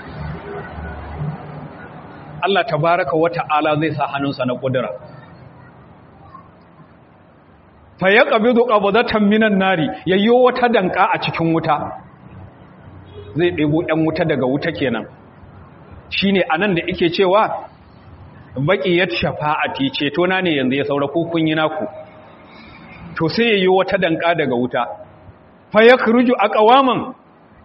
Allah tabaraka wa ta'ala zai sa hannunsa na ƙudura. Fa ya ƙabidu ƙabadatan minan nari yayyo wata danka a cikin wuta, zai ɗebo ‘yan wuta daga wuta kenan. Shi ne a nan da ike cewa, baƙi ya shafa'ati ceto na ne yanzu ya saura kun yi naku. To sai yayyo wata danka daga wuta. Fa ya kuruju a ƙawaman,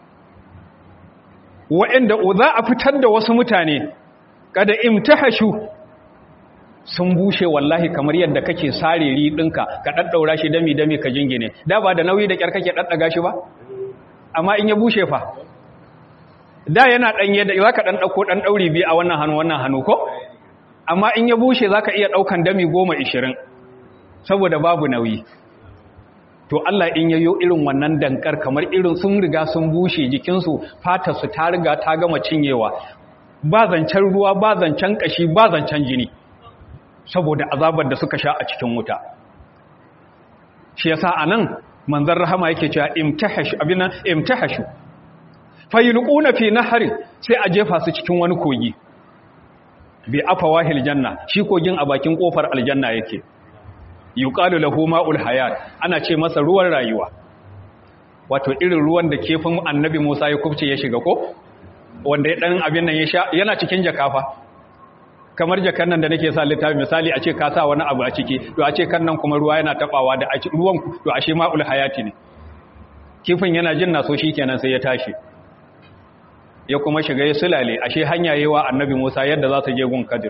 wa'yanda za a fitar da wasu mutane, kada imtahashu sun bushe wallahi kamar yadda kake sare riɗinka ka ɗaɗɗaura shi dami-dami ka jingine da ba da nauyi da ƙyar kake ɗaɗɗaga shi ba amma in ya bushe fa da yana ɗanye da za ka ɗan ɗauko ɗan ɗauri biyu a wannan hannu wannan hannu ko amma in ya bushe za ka iya ɗaukan dami goma ishirin saboda babu nauyi to Allah in yayo irin wannan dankar kamar irin sun riga sun bushe jikinsu fatarsu ta riga ta gama cinyewa ba zancen ruwa ba zancen ƙashi ba zancen jini saboda azabar da suka sha a cikin wuta shi yasa anan manzon rahama yake cewa imtahashu abina imtahashu fayulquna fi nahrin sai a jefa su cikin wani kogi bi afawahil janna shi kogin a bakin kofar aljanna yake yuqalu lahu ma'ul hayat ana ce masa ruwan rayuwa wato irin ruwan da kefin annabi Musa ya kubce ya shiga ko wanda ya dan abin nan ya sha yana cikin jakafa kamar jakan nan da nake sa littafi misali a ce ka sa wani abu a ciki to a ce kan nan kuma ruwa yana tabawa da ruwan to ashe ma'ul hayati ne kifin yana jin naso kenan sai ya tashi ya kuma shiga ya sulale ashe hanya yawa annabi Musa yadda za su je gun Kadir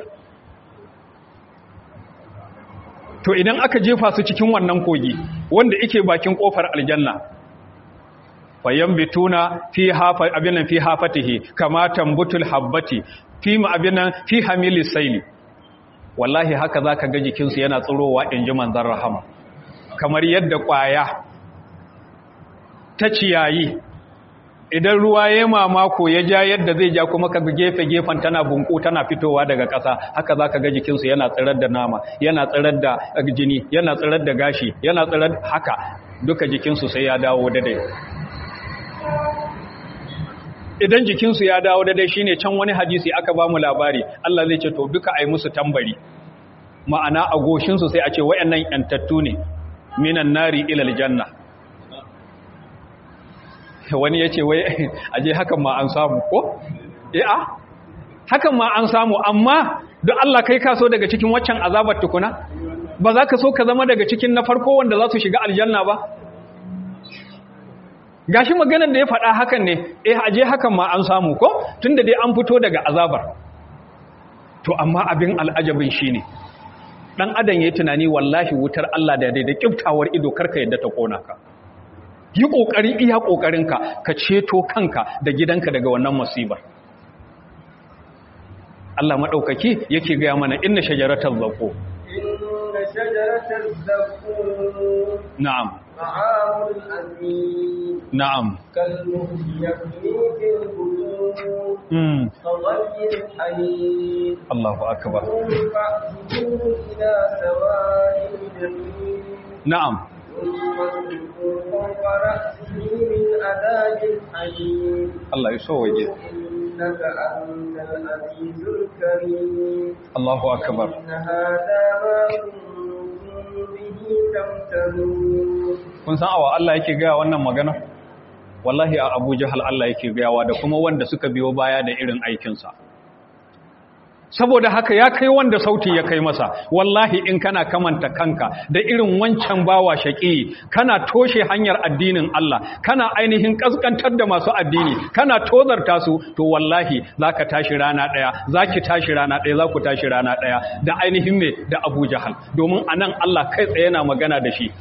to idan aka jefa su cikin wannan kogi wanda yake bakin kofar aljanna fayambituna fi hafa abinan fi hafatihi kama tambutul habbati fi ma abinan fi hamilis saili wallahi haka zaka ga jikin su yana tsirowa inji manzon rahama kamar yadda kwaya ta ciyayi idan ruwa ya mamako ya ja yadda zai ja kuma ka gefe gefen tana bunku tana fitowa daga ƙasa haka za ka ga jikinsu yana tsirar da nama yana tsirar da jini yana tsirar da gashi yana tsirar haka duka jikinsu sai ya dawo daidai idan jikinsu ya dawo daidai shine can wani hadisi aka ba mu labari Allah zai ce to duka ai musu tambari ma'ana a goshinsu sai a ce wayannan yantattu ne minan nari ilal janna wani ya ce wai aje hakan ma an samu ko? a hakan ma an samu amma don Allah kai kaso daga cikin waccan azabar tukuna ba za ka so ka zama daga cikin na farko wanda za su shiga aljanna ba gashi maganar da ya faɗa hakan ne eh aje hakan ma an samu ko tunda dai an fito daga azabar to amma abin al'ajabin shine dan adam yayi tunani wallahi wutar Allah da daidai kiftawar ido karka yadda ta kona ka yi ƙoƙari iya ƙoƙarinka ka ceto kanka da gidanka daga wannan musibar Allah maɗaukaki yake gaya mana inna shajaratar zaƙo inna shajaratar zaƙo na'am ta'amul azim na'am kalmuhli yaqni fil qulub mm fadhayyir alim Allahu akbar fa'tuhu ila sawa'il jahim na'am Allah ya so waje إنك أنت العزيز الكريم Allahu akbar إن هذا ما كنتم به تمترون kun san awa Allah yake gaya wannan magana wallahi a Abu Jahal Allah yake gayawa da kuma wanda suka biyo baya da irin aikinsa saboda haka ya kai wanda sauti ya kai masa wallahi in kana kamanta kanka da irin wancan bawa shaƙi kana toshe hanyar addinin Allah kana ainihin kaskantar da masu addini kana tozarta su to wallahi zaka tashi rana daya zaki tashi rana daya zaku tashi rana daya da ainihin me da Abu Jahal domin anan Allah kai tsaye yana magana da shi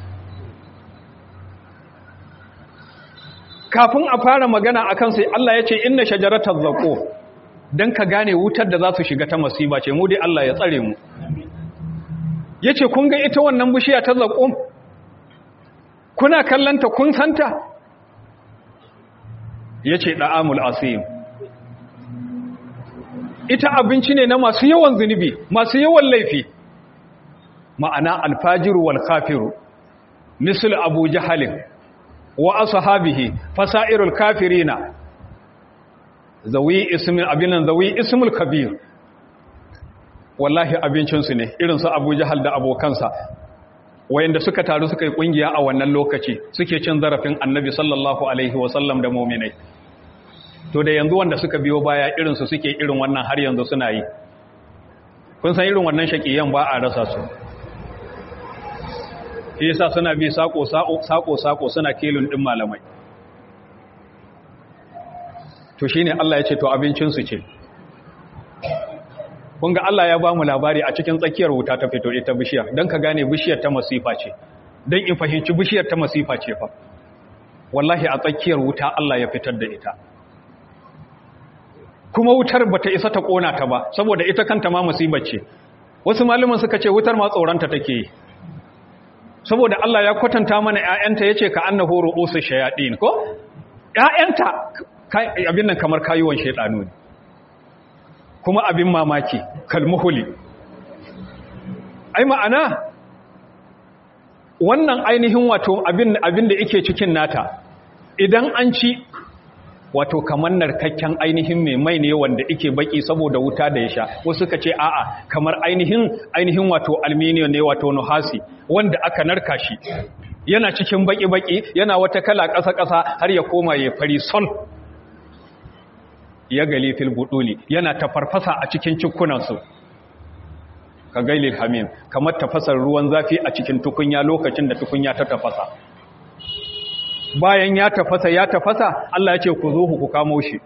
kafin a fara magana akan sai Allah ya ce inna shajaratal zaqo don ka gane wutar da za su shiga ta masiba ce mu dai Allah ya tsare mu ya ce kun ga ita wannan bishiya ta zaƙo kuna kallanta kun santa ya ce ɗa'amul asim ita abinci ne na masu yawan zunubi masu yawan laifi ma'ana alfajiru wal kafiru misal abu jahalin wa ashabihi fasairul kafirina zawi ismin abinan zawi ismul kabir wallahi abincinsu ne irin su abu jahal da abokansa wayanda suka taru suka yi kungiya a wannan lokaci suke cin zarafin annabi sallallahu alaihi wasallam da muminai to da yanzu wanda suka biyo baya irinsu suke irin wannan har yanzu suna yi kun san irin wannan shakiyan ba a rasa su shi yasa suna bi sako sako sako suna kelun din malamai to shine Allah ya ce to abincinsu ce kun ga Allah ya ba mu labari a cikin tsakiyar wuta ta fito ita bishiyar don ka gane bishiyar ta masifa ce don in fahimci bishiyar ta masifa ce fa wallahi a tsakiyar wuta Allah ya fitar da ita kuma wutar bata isa ta kona ta ba saboda ita kanta ma musibar ce wasu malaman suka ce wutar ma tsoranta take yi saboda Allah ya kwatanta mana ƴaƴanta yace ka annahu ru'usu shayatin ko ƴaƴanta abin nan kamar kayuwan shaytanu ne kuma abin mamaki kalmuhuli ai ma'ana wannan ainihin wato abin abin da yake cikin nata idan an ci wato kamar narkakken ainihin mai mai ne wanda yake baki saboda wuta da ya sha wasu suka ce a'a kamar ainihin ainihin wato aluminium ne wato nuhasi wanda aka narka shi yana cikin baki-baki yana wata kala ƙasa-ƙasa har ya koma ya fari sol ya gali fil buduli yana tafarfasa a cikin cikunansu ka gailil hamim kamar tafasar ruwan zafi a cikin tukunya lokacin da tukunya ta tafasa bayan ya tafasa ya tafasa Allah ya ce ku zo ku kamo shi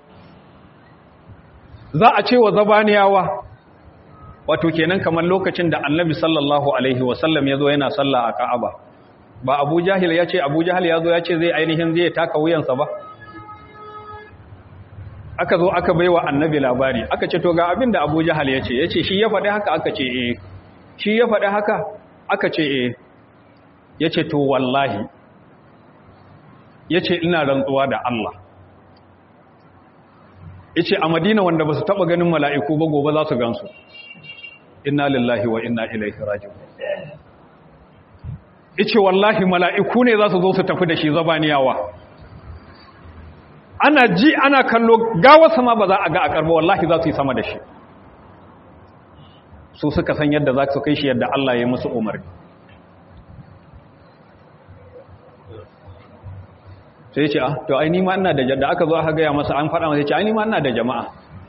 za a ce wa zabaniyawa wato kenan kamar lokacin da annabi sallallahu alaihi wasallam ya zo yana sallah a ka'aba ba abu jahil ya ce abu jahil ya zo ya ce zai ainihin zai taka wuyansa ba aka zo aka baiwa annabi labari aka ce to ga abin da abu jahil ya ce ya ce shi ya faɗi haka aka ce eh shi ya faɗi haka aka ce eh ya ce to wallahi ya ce ina rantsuwa da Allah ya ce a madina wanda ba su taɓa ganin mala'iku ba gobe za su gansu inna lillahi wa inna ilaihi raji'un ya ce wallahi mala'iku ne za su zo su tafi da shi zabaniyawa ana ji ana kallo gawa sama ba za a ga a karba wallahi za su yi sama da shi su suka san yadda za su kai shi yadda Allah ya musu umarni sai ce ah to ai ni ma ina da da aka zo aka gaya masa an faɗa masa ce ai ni ma ina da jama'a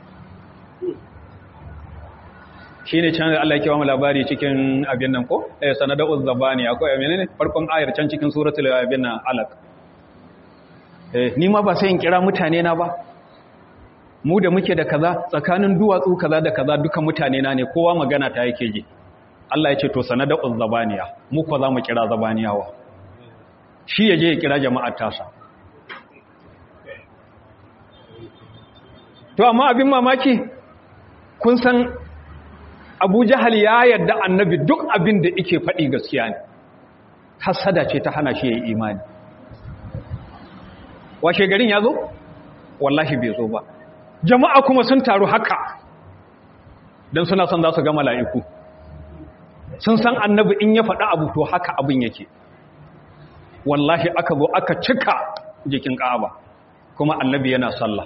shine can Allah ya kiwa mu labari cikin abin nan ko eh sanada'uz zabani akwai menene farkon ayar can cikin suratul abin nan alaq eh ni ma ba sai in kira mutane na ba mu da muke da kaza tsakanin duwatsu kaza da kaza duka mutane na ne kowa magana ta yake ji Allah ya ce to sanada'uz zabaniya mu ko za mu kira zabaniyawa shi yaje ya kira jama'ar tasa to amma abin mamaki kun san abu jahal ya yarda annabi duk abin da ike faɗi gaskiya ne hasada ce ta hana shi ya yi imani washe garin ya zo wallahi bai zo ba jama'a kuma sun taru haka don suna son za su ga mala'iku sun san annabi in ya faɗa abu to haka abin yake wallahi aka zo aka cika jikin ƙaba kuma annabi yana sallah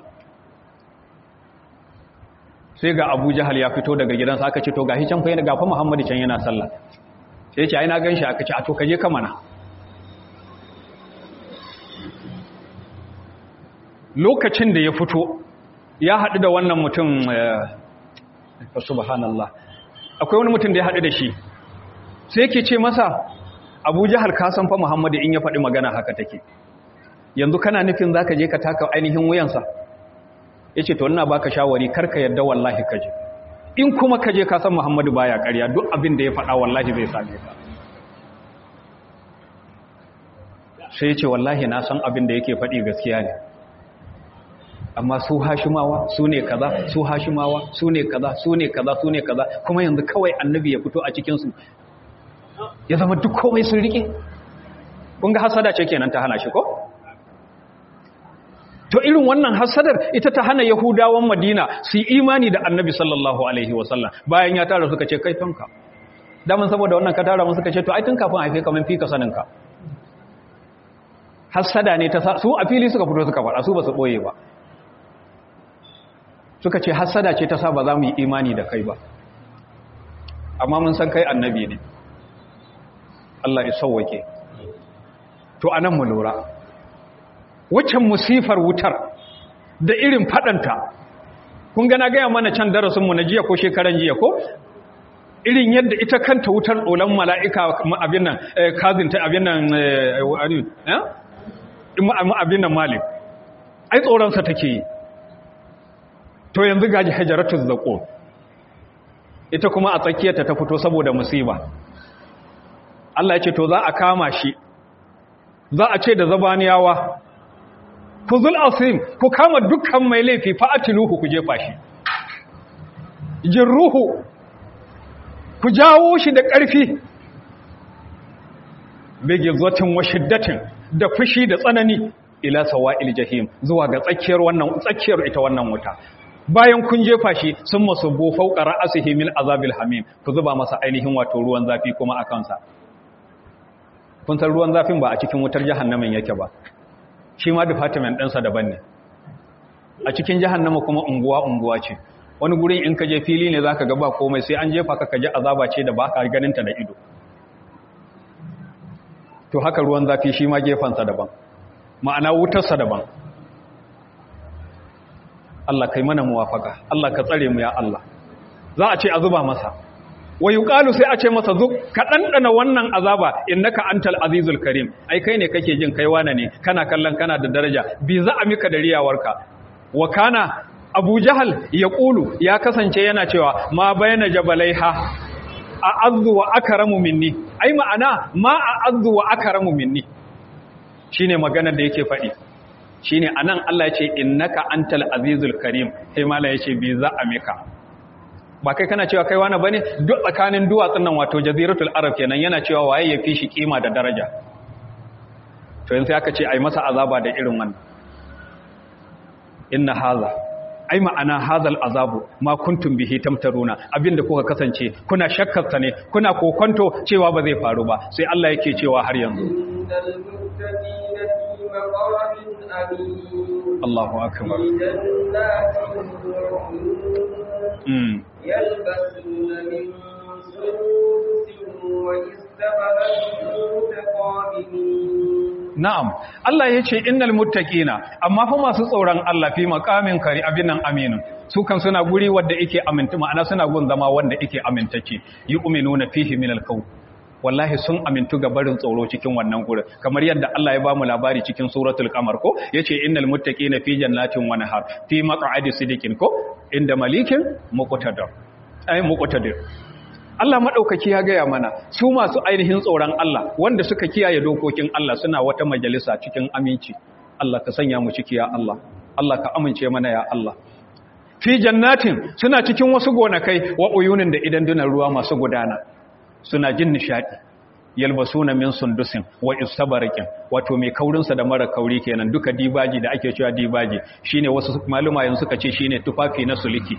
sai ga abu jahal ya fito daga gidansa aka ce to gashi can fa yana gafa muhammadu can yana sallah sai ya ce ai na gan shi aka ce a to kaje ka mana lokacin da ya fito ya haɗu da wannan mutum subhanallah akwai wani mutum da ya haɗu da shi sai yake ce masa abu jahal ka san fa muhammadu in ya faɗi magana haka take yanzu kana nufin za ka je ka taka ainihin wuyansa ya ce to ina baka shawari karka yadda wallahi kaje in kuma kaje ka san muhammadu baya karya duk abin da ya faɗa wallahi zai same ka sai ya ce wallahi na san abin da yake faɗi gaskiya ne amma su hashimawa su ne kaza su hashimawa su ne kaza su ne kaza su ne kaza kuma yanzu kawai annabi ya fito a cikinsu ya zama duk komai sun rike kun ga hasada ce kenan ta hana shi ko to irin wannan hasadar ita ta hana yahudawan madina su yi imani da annabi sallallahu alaihi wasallam bayan ya tara suka ce kai tonka daman saboda wannan ka tara mun suka ce to ai tun kafin haife ka mun fi ka sanin ka hasada ne ta su a fili suka fito suka fara su ba su boye ba suka ce hasada ce ta sa ba za mu yi imani da kai ba amma mun san kai annabi ne Allah ya sauwake to anan mu lura waccan musifar wutar da irin fadanta kun gana gaya mana can darasinmu na jiya ko shekaran jiya ko irin yadda ita kanta wutar ɗolan mala'ika abin nan kazinta abin nan abin nan malik ai tsoronsa take yi to yanzu gaji hajjaratus zaƙo ita kuma a tsakiyarta ta fito saboda musiba Allah ya ce to za a kama shi za a ce da zabaniyawa ku zul asim ku kama dukkan mai laifi fa'atiluhu ku jefa shi jirruhu ku jawo shi da ƙarfi bege zotin wa shiddatin da fushi da tsanani ila sawa'il jahim zuwa ga tsakiyar wannan tsakiyar ita wannan wuta bayan kun jefa shi sun masu bo fauka ra'asihi min azabil hamim ku zuba masa ainihin wato ruwan zafi kuma a kansa kun san ruwan zafin ba a cikin wutar jahannamin yake ba shi ma department ɗinsa daban ne a cikin jahannama kuma unguwa unguwa ce wani gurin in ka je fili ne zaka ga ba komai sai an jefa ka kaji azaba ce da ba ka ganin ta da ido to haka ruwan zafi shi ma gefansa daban ma'ana wutarsa daban Allah kai mana muwafaka Allah ka tsare mu ya Allah za a ce a zuba masa wa yuqalu sai a ce masa zuk ka dandana wannan azaba innaka antal azizul karim ai kai ne kake jin kai wane ne kana kallon kana da daraja bi za a mika da riyawarka wa kana abu jahal ya ƙulu ya kasance yana cewa ma bayana jabalaiha a azu wa akaramu minni ai ma'ana ma a azu wa akaramu minni shine maganar da yake faɗi shine anan Allah ya ce innaka antal azizul karim sai mala ya ce bi za a mika ba kai kana cewa kai wani bane duk tsakanin duwatsun nan wato jaziratul arab kenan yana cewa waye ya fi shi kima da daraja to yanzu aka ce ai masa azaba da irin wannan inna haza ai ma'ana hazal azabu ma kuntum bihi tamtaruna abinda kuka kasance kuna shakkarsa ne kuna kokonto cewa ba zai faru ba sai Allah yake cewa har yanzu innal muttaqina fi maqamin amin Allahu akbar fi jannatin wa uyun mm yalbasuna min sundusin wa istabarin mutaqabilin na'am Allah yace innal muttaqina amma fa masu tsoron Allah fi maqamin kari abinan aminu su kan suna guri wanda yake aminta ma'ana suna gun zama wanda yake amintacce yu'minuna fihi min al-qawl wallahi sun amintu ga barin tsoro cikin wannan gurin kamar yadda Allah ya bamu labari cikin suratul qamar ko yace innal muttaqina fi jannatin wa nahar fi maq'adi sidikin ko inda malikin muqtadir ay muqtadir Allah maɗaukaki ya gaya mana su masu ainihin tsoron Allah wanda suka kiyaye dokokin Allah suna wata majalisa cikin aminci Allah ka sanya mu ciki ya Allah Allah ka amince mana ya Allah fi jannatin suna cikin wasu gonakai wa uyunin da idan dunan ruwa masu gudana suna jin nishadi yalbasuna min sundusin wa istabarakin wato mai kaurinsa da mara kauri kenan duka dibaji da ake cewa dibaji shine wasu maluma yanzu suka ce shine tufafi na suliki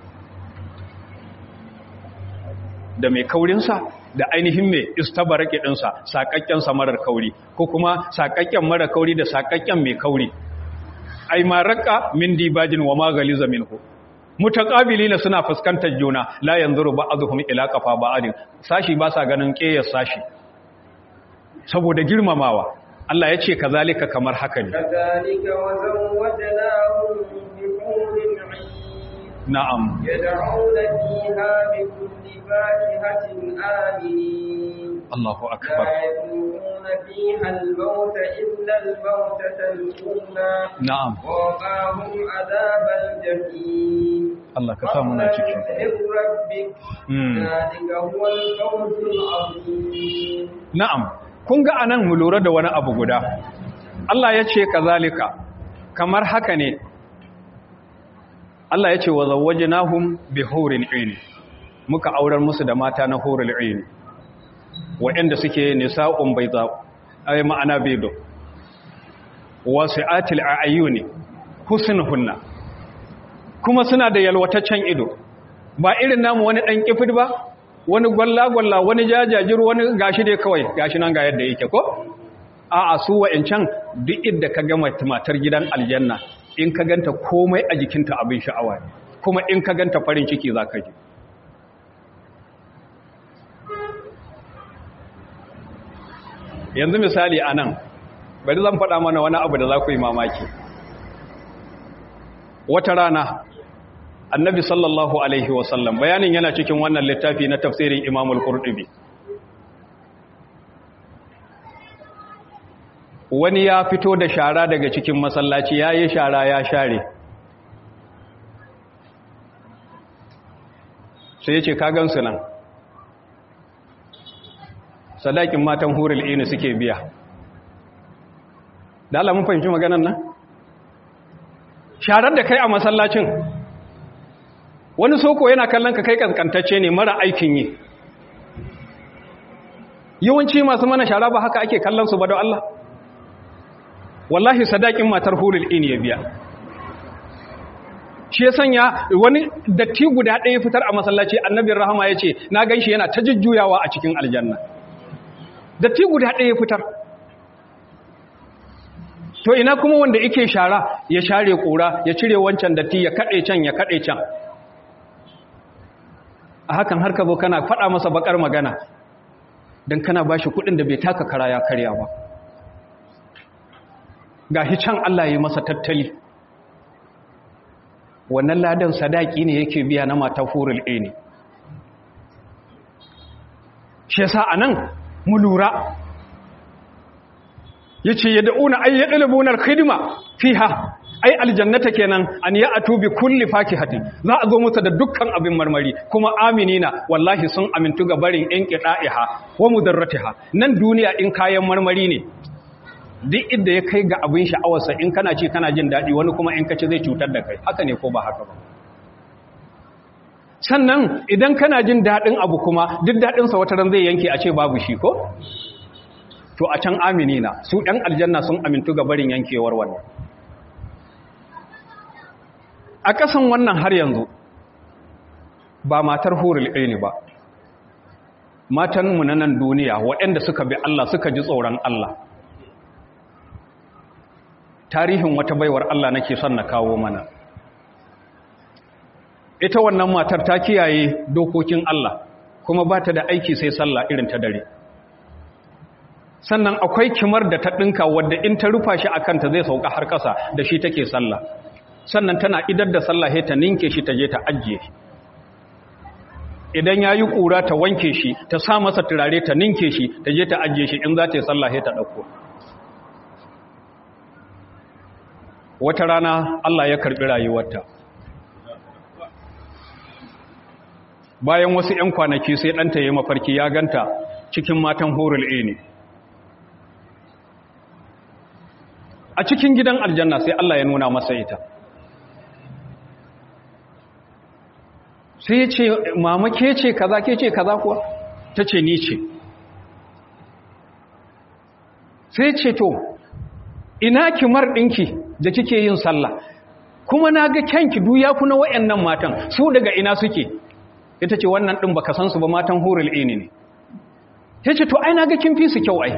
da mai kaurinsa da ainihin mai istabarake ɗinsa saƙaƙƙensa marar kauri ko kuma saƙaƙƙen marar kauri da saƙaƙƙen mai kauri ai ma raƙa min dibajin wa magaliza minhu mutaqabilina suna fuskantar juna la yanzuru ba'dhum ila qafa ba'din sashi ba sa ganin ƙeyar sashi saboda girmamawa Allah ya ce kazalika kamar haka ne كذلك وزوجناهم بحور عين na'am يدعون فيها بكل فاكهة آمنين Allahu لا akbar يذوقون فيها الموت إلا الموتة الأولى na'am ووقاهم عذاب الجحيم Allah ka sa muna ciki من ربك Mm. ذلك هو الفوز العظيم Na'am, kun ga anan mu lura da wani abu guda. Allah ya ce kazalika, kamar haka ne. Allah ya ce wa zawwajnahum bi hurin ayn. Muka aurar musu da mata na hurul ayn. Waɗanda suke nisa'un bayda, ay ma'ana baydo. Wasi'atil a'yuni, husnuhunna. Kuma suna da yalwataccen ido. Ba irin namu wani dan kifid ba, wani gwalla-gwalla wani jajajir wani gashi dai kawai gashi nan ga yadda yake ko a'a su wa'ancan duk inda ka gama matar gidan aljanna in ka ganta komai a jikinta abin sha'awa ne kuma in ka ganta farin ciki za ka ji yanzu misali a nan bari zan faɗa mana wani abu da za ku yi mamaki wata rana annabi sallallahu alaihi wasallam bayanin yana cikin wannan littafi na tafsirin imamul qurtubi wani ya fito da shara daga cikin masallaci ya yi shara ya share sai ya ce kagansu nan sadakin matan hurul ini suke biya da Allah mun fahimci maganan nan sharar da kai a masallacin wani soko yana kallon ka kai kankantacce ne mara aikin yi yawanci masu mana shara ba haka ake kallon su ba don Allah wallahi sadakin matar hulul in ya biya shi ya sanya wani datti guda ɗaya fitar a masallaci annabin rahama ya ce na gan shi yana ta jujjuyawa a cikin aljanna datti guda ɗaya fitar to ina kuma wanda ike shara ya share ƙura ya cire wancan datti ya kaɗe can ya kaɗe can a hakan har ka zo kana faɗa masa bakar magana don kana ba shi kuɗin da bai taka kara ya karya ba ga can Allah ya masa tattali wannan ladan sadaki ne yake biya na mata furul ne shi yasa anan mu lura yace yad'una ay yadlubuna al-khidma fiha ai aljannata kenan an ya'tu bi kulli fakihatin za a zo musu da dukkan abin marmari kuma aminina wallahi sun amintu ga barin inqida'iha wa mudarratiha nan duniya in kayan marmari ne duk inda ya kai ga abin sha'awarsa in kana ci kana jin daɗi wani kuma in ka ci zai cutar da kai haka ne ko ba haka ba sannan idan kana jin daɗin abu kuma duk daɗinsa wata ran zai yanke a ce babu shi ko to a can aminina su ɗan aljanna sun amintu ga barin yankewar wannan a ƙasan wannan har yanzu ba matar hurul aini ba matanmu na nan duniya waɗanda suka bi Allah suka ji tsoron Allah tarihin wata baiwar Allah nake son na kawo mana ita wannan matar ta kiyaye dokokin Allah kuma ba ta da aiki sai sallah irin ta dare sannan akwai kimar da ta ɗinka wadda in ta rufa shi a kanta zai sauka har ƙasa da shi take sallah sannan tana idar da sallah ta ninke shi ta je ta ajiye idan ya yi ƙura ta wanke shi ta sa masa turare ta ninke shi ta je ta ajiye shi in za ta yi sallah ta ɗauko wata rana Allah ya karɓi rayuwarta bayan wasu ‘yan kwanaki sai ɗanta ya mafarki ya ganta cikin matan horul ne a cikin gidan aljanna sai Allah ya nuna masa ita sai ya ce mama ke ce kaza ke ce kaza kuwa ta ce ni ce sai ce to ina kimar ɗinki da kike yin sallah kuma na ga kyanki duya ku na wayannan matan su daga ina suke ita ce wannan ɗin baka san su ba matan hurul ini ne ta ce to ai na ga kin fi su kyau ai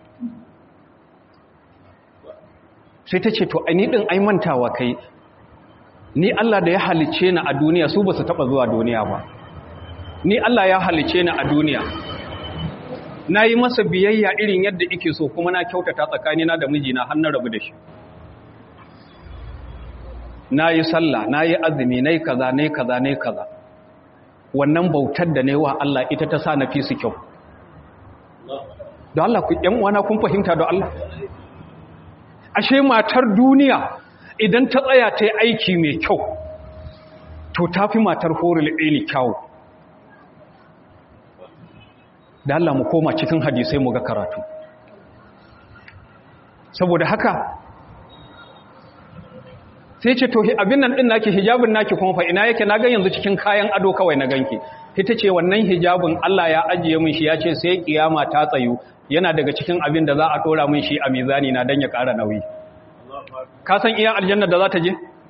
sai ta ce to ai ni ɗin ai mantawa kai ni Allah da ya halice ni a duniya su ba su taɓa zuwa duniya ba ni Allah ya halice ni a duniya na yi masa biyayya irin yadda ike so kuma na kyautata tsakanina da mijina har na rabu da shi na yi sallah na yi azumi na yi kaza na yi kaza na yi kaza wannan bautar da ne wa Allah ita ta sa na fi su kyau da Allah ku ‘yan wana kun fahimta da Allah ashe matar duniya idan ta tsaya ta yi aiki mai kyau to ta fi matar horil ɗini kyau da Allah mu koma cikin hadisai mu ga karatu saboda haka sai ce to abin nan din naki hijabin naki kuma fa ina yake na ga yanzu cikin kayan ado kawai na ganki ita ce wannan hijabin Allah ya ajiye min shi ya ce sai kiyama ta tsayu yana daga cikin abin da za a dora min shi a mizani na dan ya ƙara nauyi ka san iya aljanna da za ta je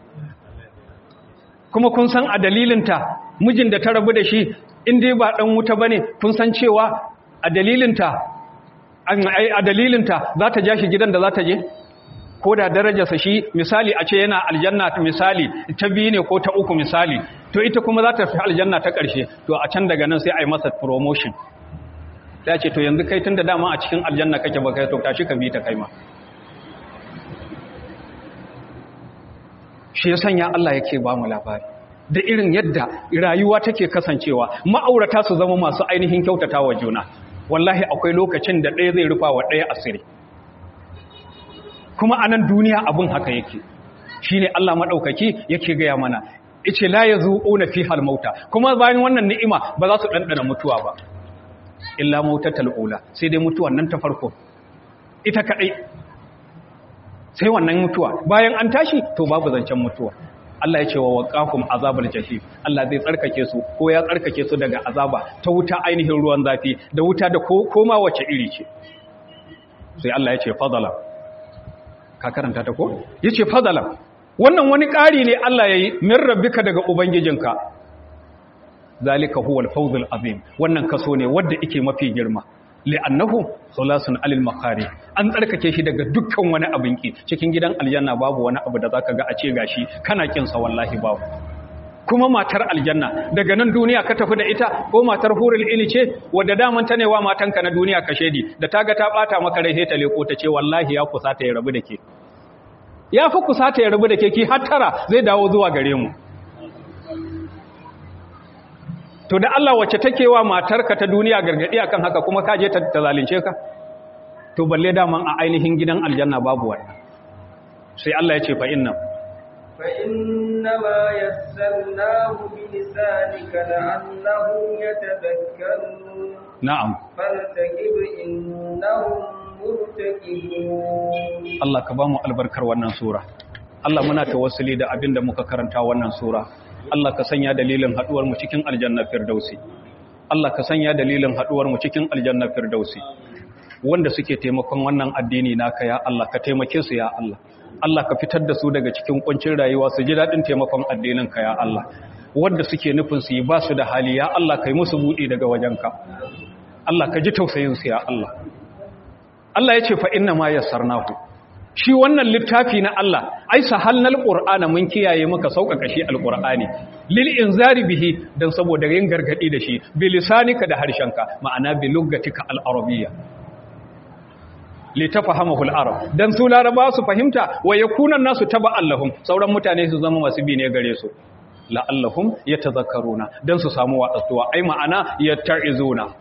kuma kun san a dalilinta mijin da ta rabu da shi in dai ba dan wuta bane kun san cewa a dalilinta a dalilinta za ta ja shi gidan da za ta je ko da darajarsa shi misali a ce yana aljanna misali ta biyu ne ko ta uku misali to ita kuma za ta fi aljanna ta ƙarshe to a can daga nan sai a yi masa promotion ta ce to yanzu kai tun da dama a cikin aljanna kake ba kai to tashi ka bi ta kai ma shi ya sanya Allah yake ba mu labari da irin yadda rayuwa take kasancewa ma'aurata su zama masu ainihin kyautata wa juna wallahi akwai lokacin da ɗaya zai rufa wa ɗaya asiri kuma anan duniya abin haka yake shine Allah maɗaukaki yake gaya mana ice la yazuquna fi mauta kuma bayan wannan ni'ima ba za su ɗanɗana mutuwa ba illa mautatal ula sai dai mutuwan nan ta farko ita kadai sai wannan mutuwa bayan an tashi to babu zancen mutuwa Allah ya ce wa waqahum azabal jahim Allah zai tsarkake su ko ya tsarkake su daga azaba ta wuta ainihin ruwan zafi da wuta da koma wace iri ce sai Allah ya ce fadala ka karanta ta ko yace fadala wannan wani ƙari ne Allah yayi min rabbika daga ubangijinka zalika huwal fawzul azim wannan kaso ne wanda yake mafi girma li'annahu khalasun alil makari an tsarkake shi daga dukkan wani abin ki cikin gidan aljanna babu wani abu da zaka ga a ce gashi kana kin sa wallahi babu kuma matar aljanna daga nan duniya ka tafi da ita ko matar hurul ili ce wadda daman ta ne wa matanka na duniya ka shedi da ta ga ta bata maka rai sai ta leko ta ce wallahi ya kusa ta ya rabu da ke ya fi kusa ta ya rabu da ke ki har tara zai dawo zuwa gare mu to da Allah wacce take wa matarka ta duniya gargadi akan haka kuma ka je ta zalunce ka to balle daman a ainihin gidan aljanna babu wannan sai Allah ya ce fa inna fa inna ma yassarnahu bi lisanika la'annahum yatadhakkarun na'am faltaqib innahum murtaqibun Allah ka ba mu albarkar wannan sura Allah muna tawassuli da abinda muka karanta wannan sura Allah ka sanya dalilin haduwar mu cikin aljanna firdausi Allah ka sanya dalilin haduwar mu cikin aljanna firdausi wanda suke taimakon wannan addini naka ya Allah ka taimake su ya Allah Allah ka fitar da su daga cikin kuncin rayuwa su ji dadin taimakon addinin ka ya Allah wanda suke nufin su yi ba su da hali ya Allah kai musu budi daga wajenka Allah ka ji tausayin su ya Allah Allah ya ce fa inna ma yassarnahu shi wannan littafi na Allah ai sahalnal qur'ana mun kiyaye maka sauƙaƙa shi alqur'ani lil inzari bihi dan saboda yin gargadi da shi bi lisanika da harshenka ma'ana bi luggatika al-arabiyya li tafahamahu al-arab dan su laraba su fahimta wa yakuna nasu taba'an lahum sauran mutane su zama masu bi ne gare su la'allahum yatazakkaruna dan su samu wa'azuwa ai ma'ana yatta'izuna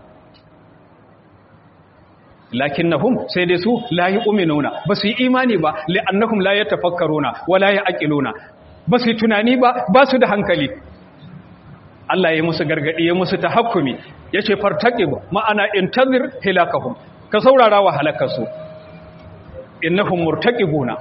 lakinnahum sai dai su la yu'minuna ba su yi imani ba li'annahum la yatafakkaruna wa la ya'qiluna ba su yi tunani ba ba su da hankali Allah ya musu gargadi ya musu tahakkumi yace fartaqib ma'ana intazir hilakahum ka saurara wa halakarsu innahum murtaqibuna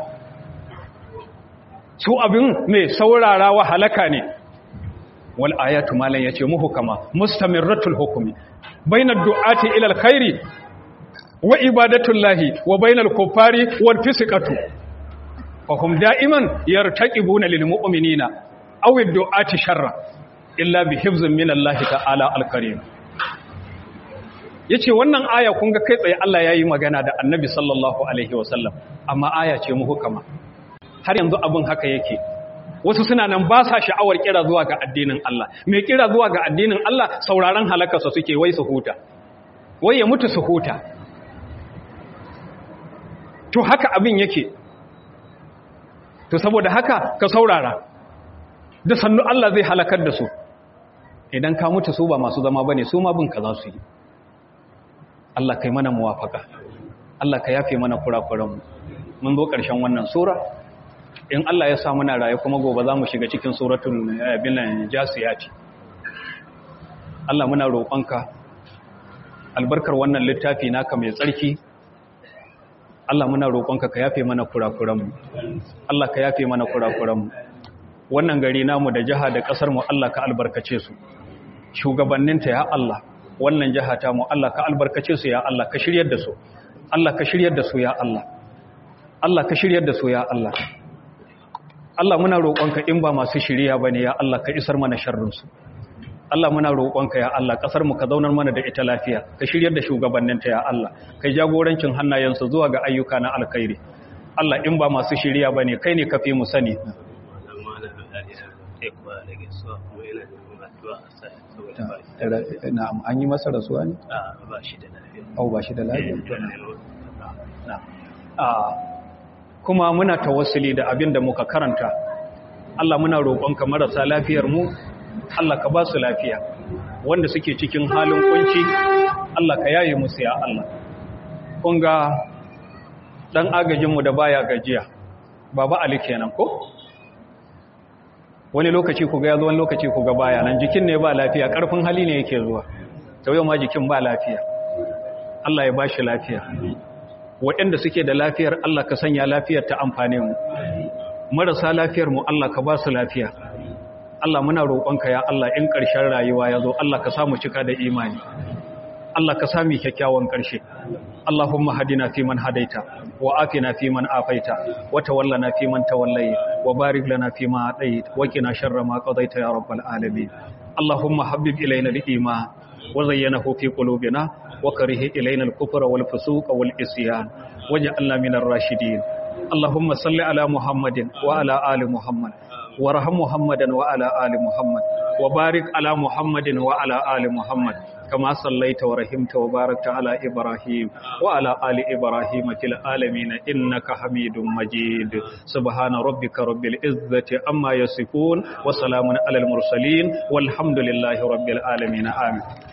su abin mai saurara wa halaka ne wal ayatu malan yace muhkama mustamirratul hukmi bainad du'ati ila alkhairi wa ibadatullahi wa bainal kuffari wal fisqatu fa hum da'iman yartaqibuna lil mu'minina aw ad-du'ati sharra illa bi hifzin min Allah ta'ala al-karim yace wannan aya kun ga kai tsaye Allah yayi magana da Annabi sallallahu alaihi wasallam amma aya ce mu hukama har yanzu abin haka yake wasu suna nan ba sa sha'awar kira zuwa ga addinin Allah mai kira zuwa ga addinin Allah sauraron halakarsa suke wai su huta wai ya mutu su huta to haka abin yake to saboda haka ka saurara da sannu Allah zai halakar da su idan ka mutu su ba masu zama bane su ma bin ka za su yi Allah kai mana muwafaka Allah ka yafe mana kurakuranmu mun zo ƙarshen wannan sura in Allah ya sa muna raye kuma gobe za mu shiga cikin suratul bilan jasiyati Allah muna roƙonka albarkar wannan littafi naka mai tsarki Allah muna roƙonka ka yafe mana kurakuranmu Allah ka yafe mana kurakuranmu wannan gari namu da jiha da ƙasar mu Allah ka albarkace su shugabanninta ya Allah wannan jiha ta mu Allah ka albarkace su ya Allah ka shiryar da su Allah ka shiryar da su ya Allah Allah ka shiryar da su ya Allah Allah muna roƙonka in ba masu shiriya bane ya Allah ka isar mana sharrin su Allah muna roƙonka ya Allah ƙasar mu ka zaunar mana da ita lafiya ka shiryar da shugabanninta ya Allah kai jagorancin hannayensu zuwa ga ayyuka na alkhairi Allah in ba masu shiriya bane kai ne kafi mu sani na'am an yi masa rasuwa ne ba shi da lafiya au ba shi da lafiya kuma muna tawassuli da abin da muka karanta Allah muna roƙonka marasa lafiyar mu Allah ka ba su lafiya wanda suke cikin halin kunci Allah ka yaye musu ya Allah kun ga dan agajinmu da baya gajiya baba Ali kenan ko wani lokaci ku ga yazo wani lokaci ku ga baya nan jikin ne ba lafiya karfin hali ne yake zuwa to yau ma jikin ba lafiya Allah ya bashi lafiya waɗanda suke da lafiyar Allah ka sanya lafiyar ta amfane mu marasa lafiyar mu Allah ka ba su lafiya Allah muna roƙonka ya Allah in ƙarshen rayuwa ya zo Allah ka samu cika da imani Allah ka sami kyakkyawan ƙarshe Allahumma hadina fi man hadaita wa afina fi man afaita wa tawallana fi man tawallaita wa barik lana fi ma ataita wa qina sharra ma qadaita ya rabbal alamin Allahumma habbib ilayna al-iman wa zayyanahu fi qulubina wa karih ilayna al-kufra wal fusuq wal isyan waj'alna min ar-rashidin Allahumma salli ala Muhammadin wa ala ali Muhammad وارحم محمدا وعلى آل محمد وبارك على محمد وعلى آل محمد كما صليت ورحمت وباركت على إبراهيم وعلى آل إبراهيم في العالمين إنك حميد مجيد سبحان ربك رب العزة أما يصفون وسلام على المرسلين والحمد لله رب العالمين آمين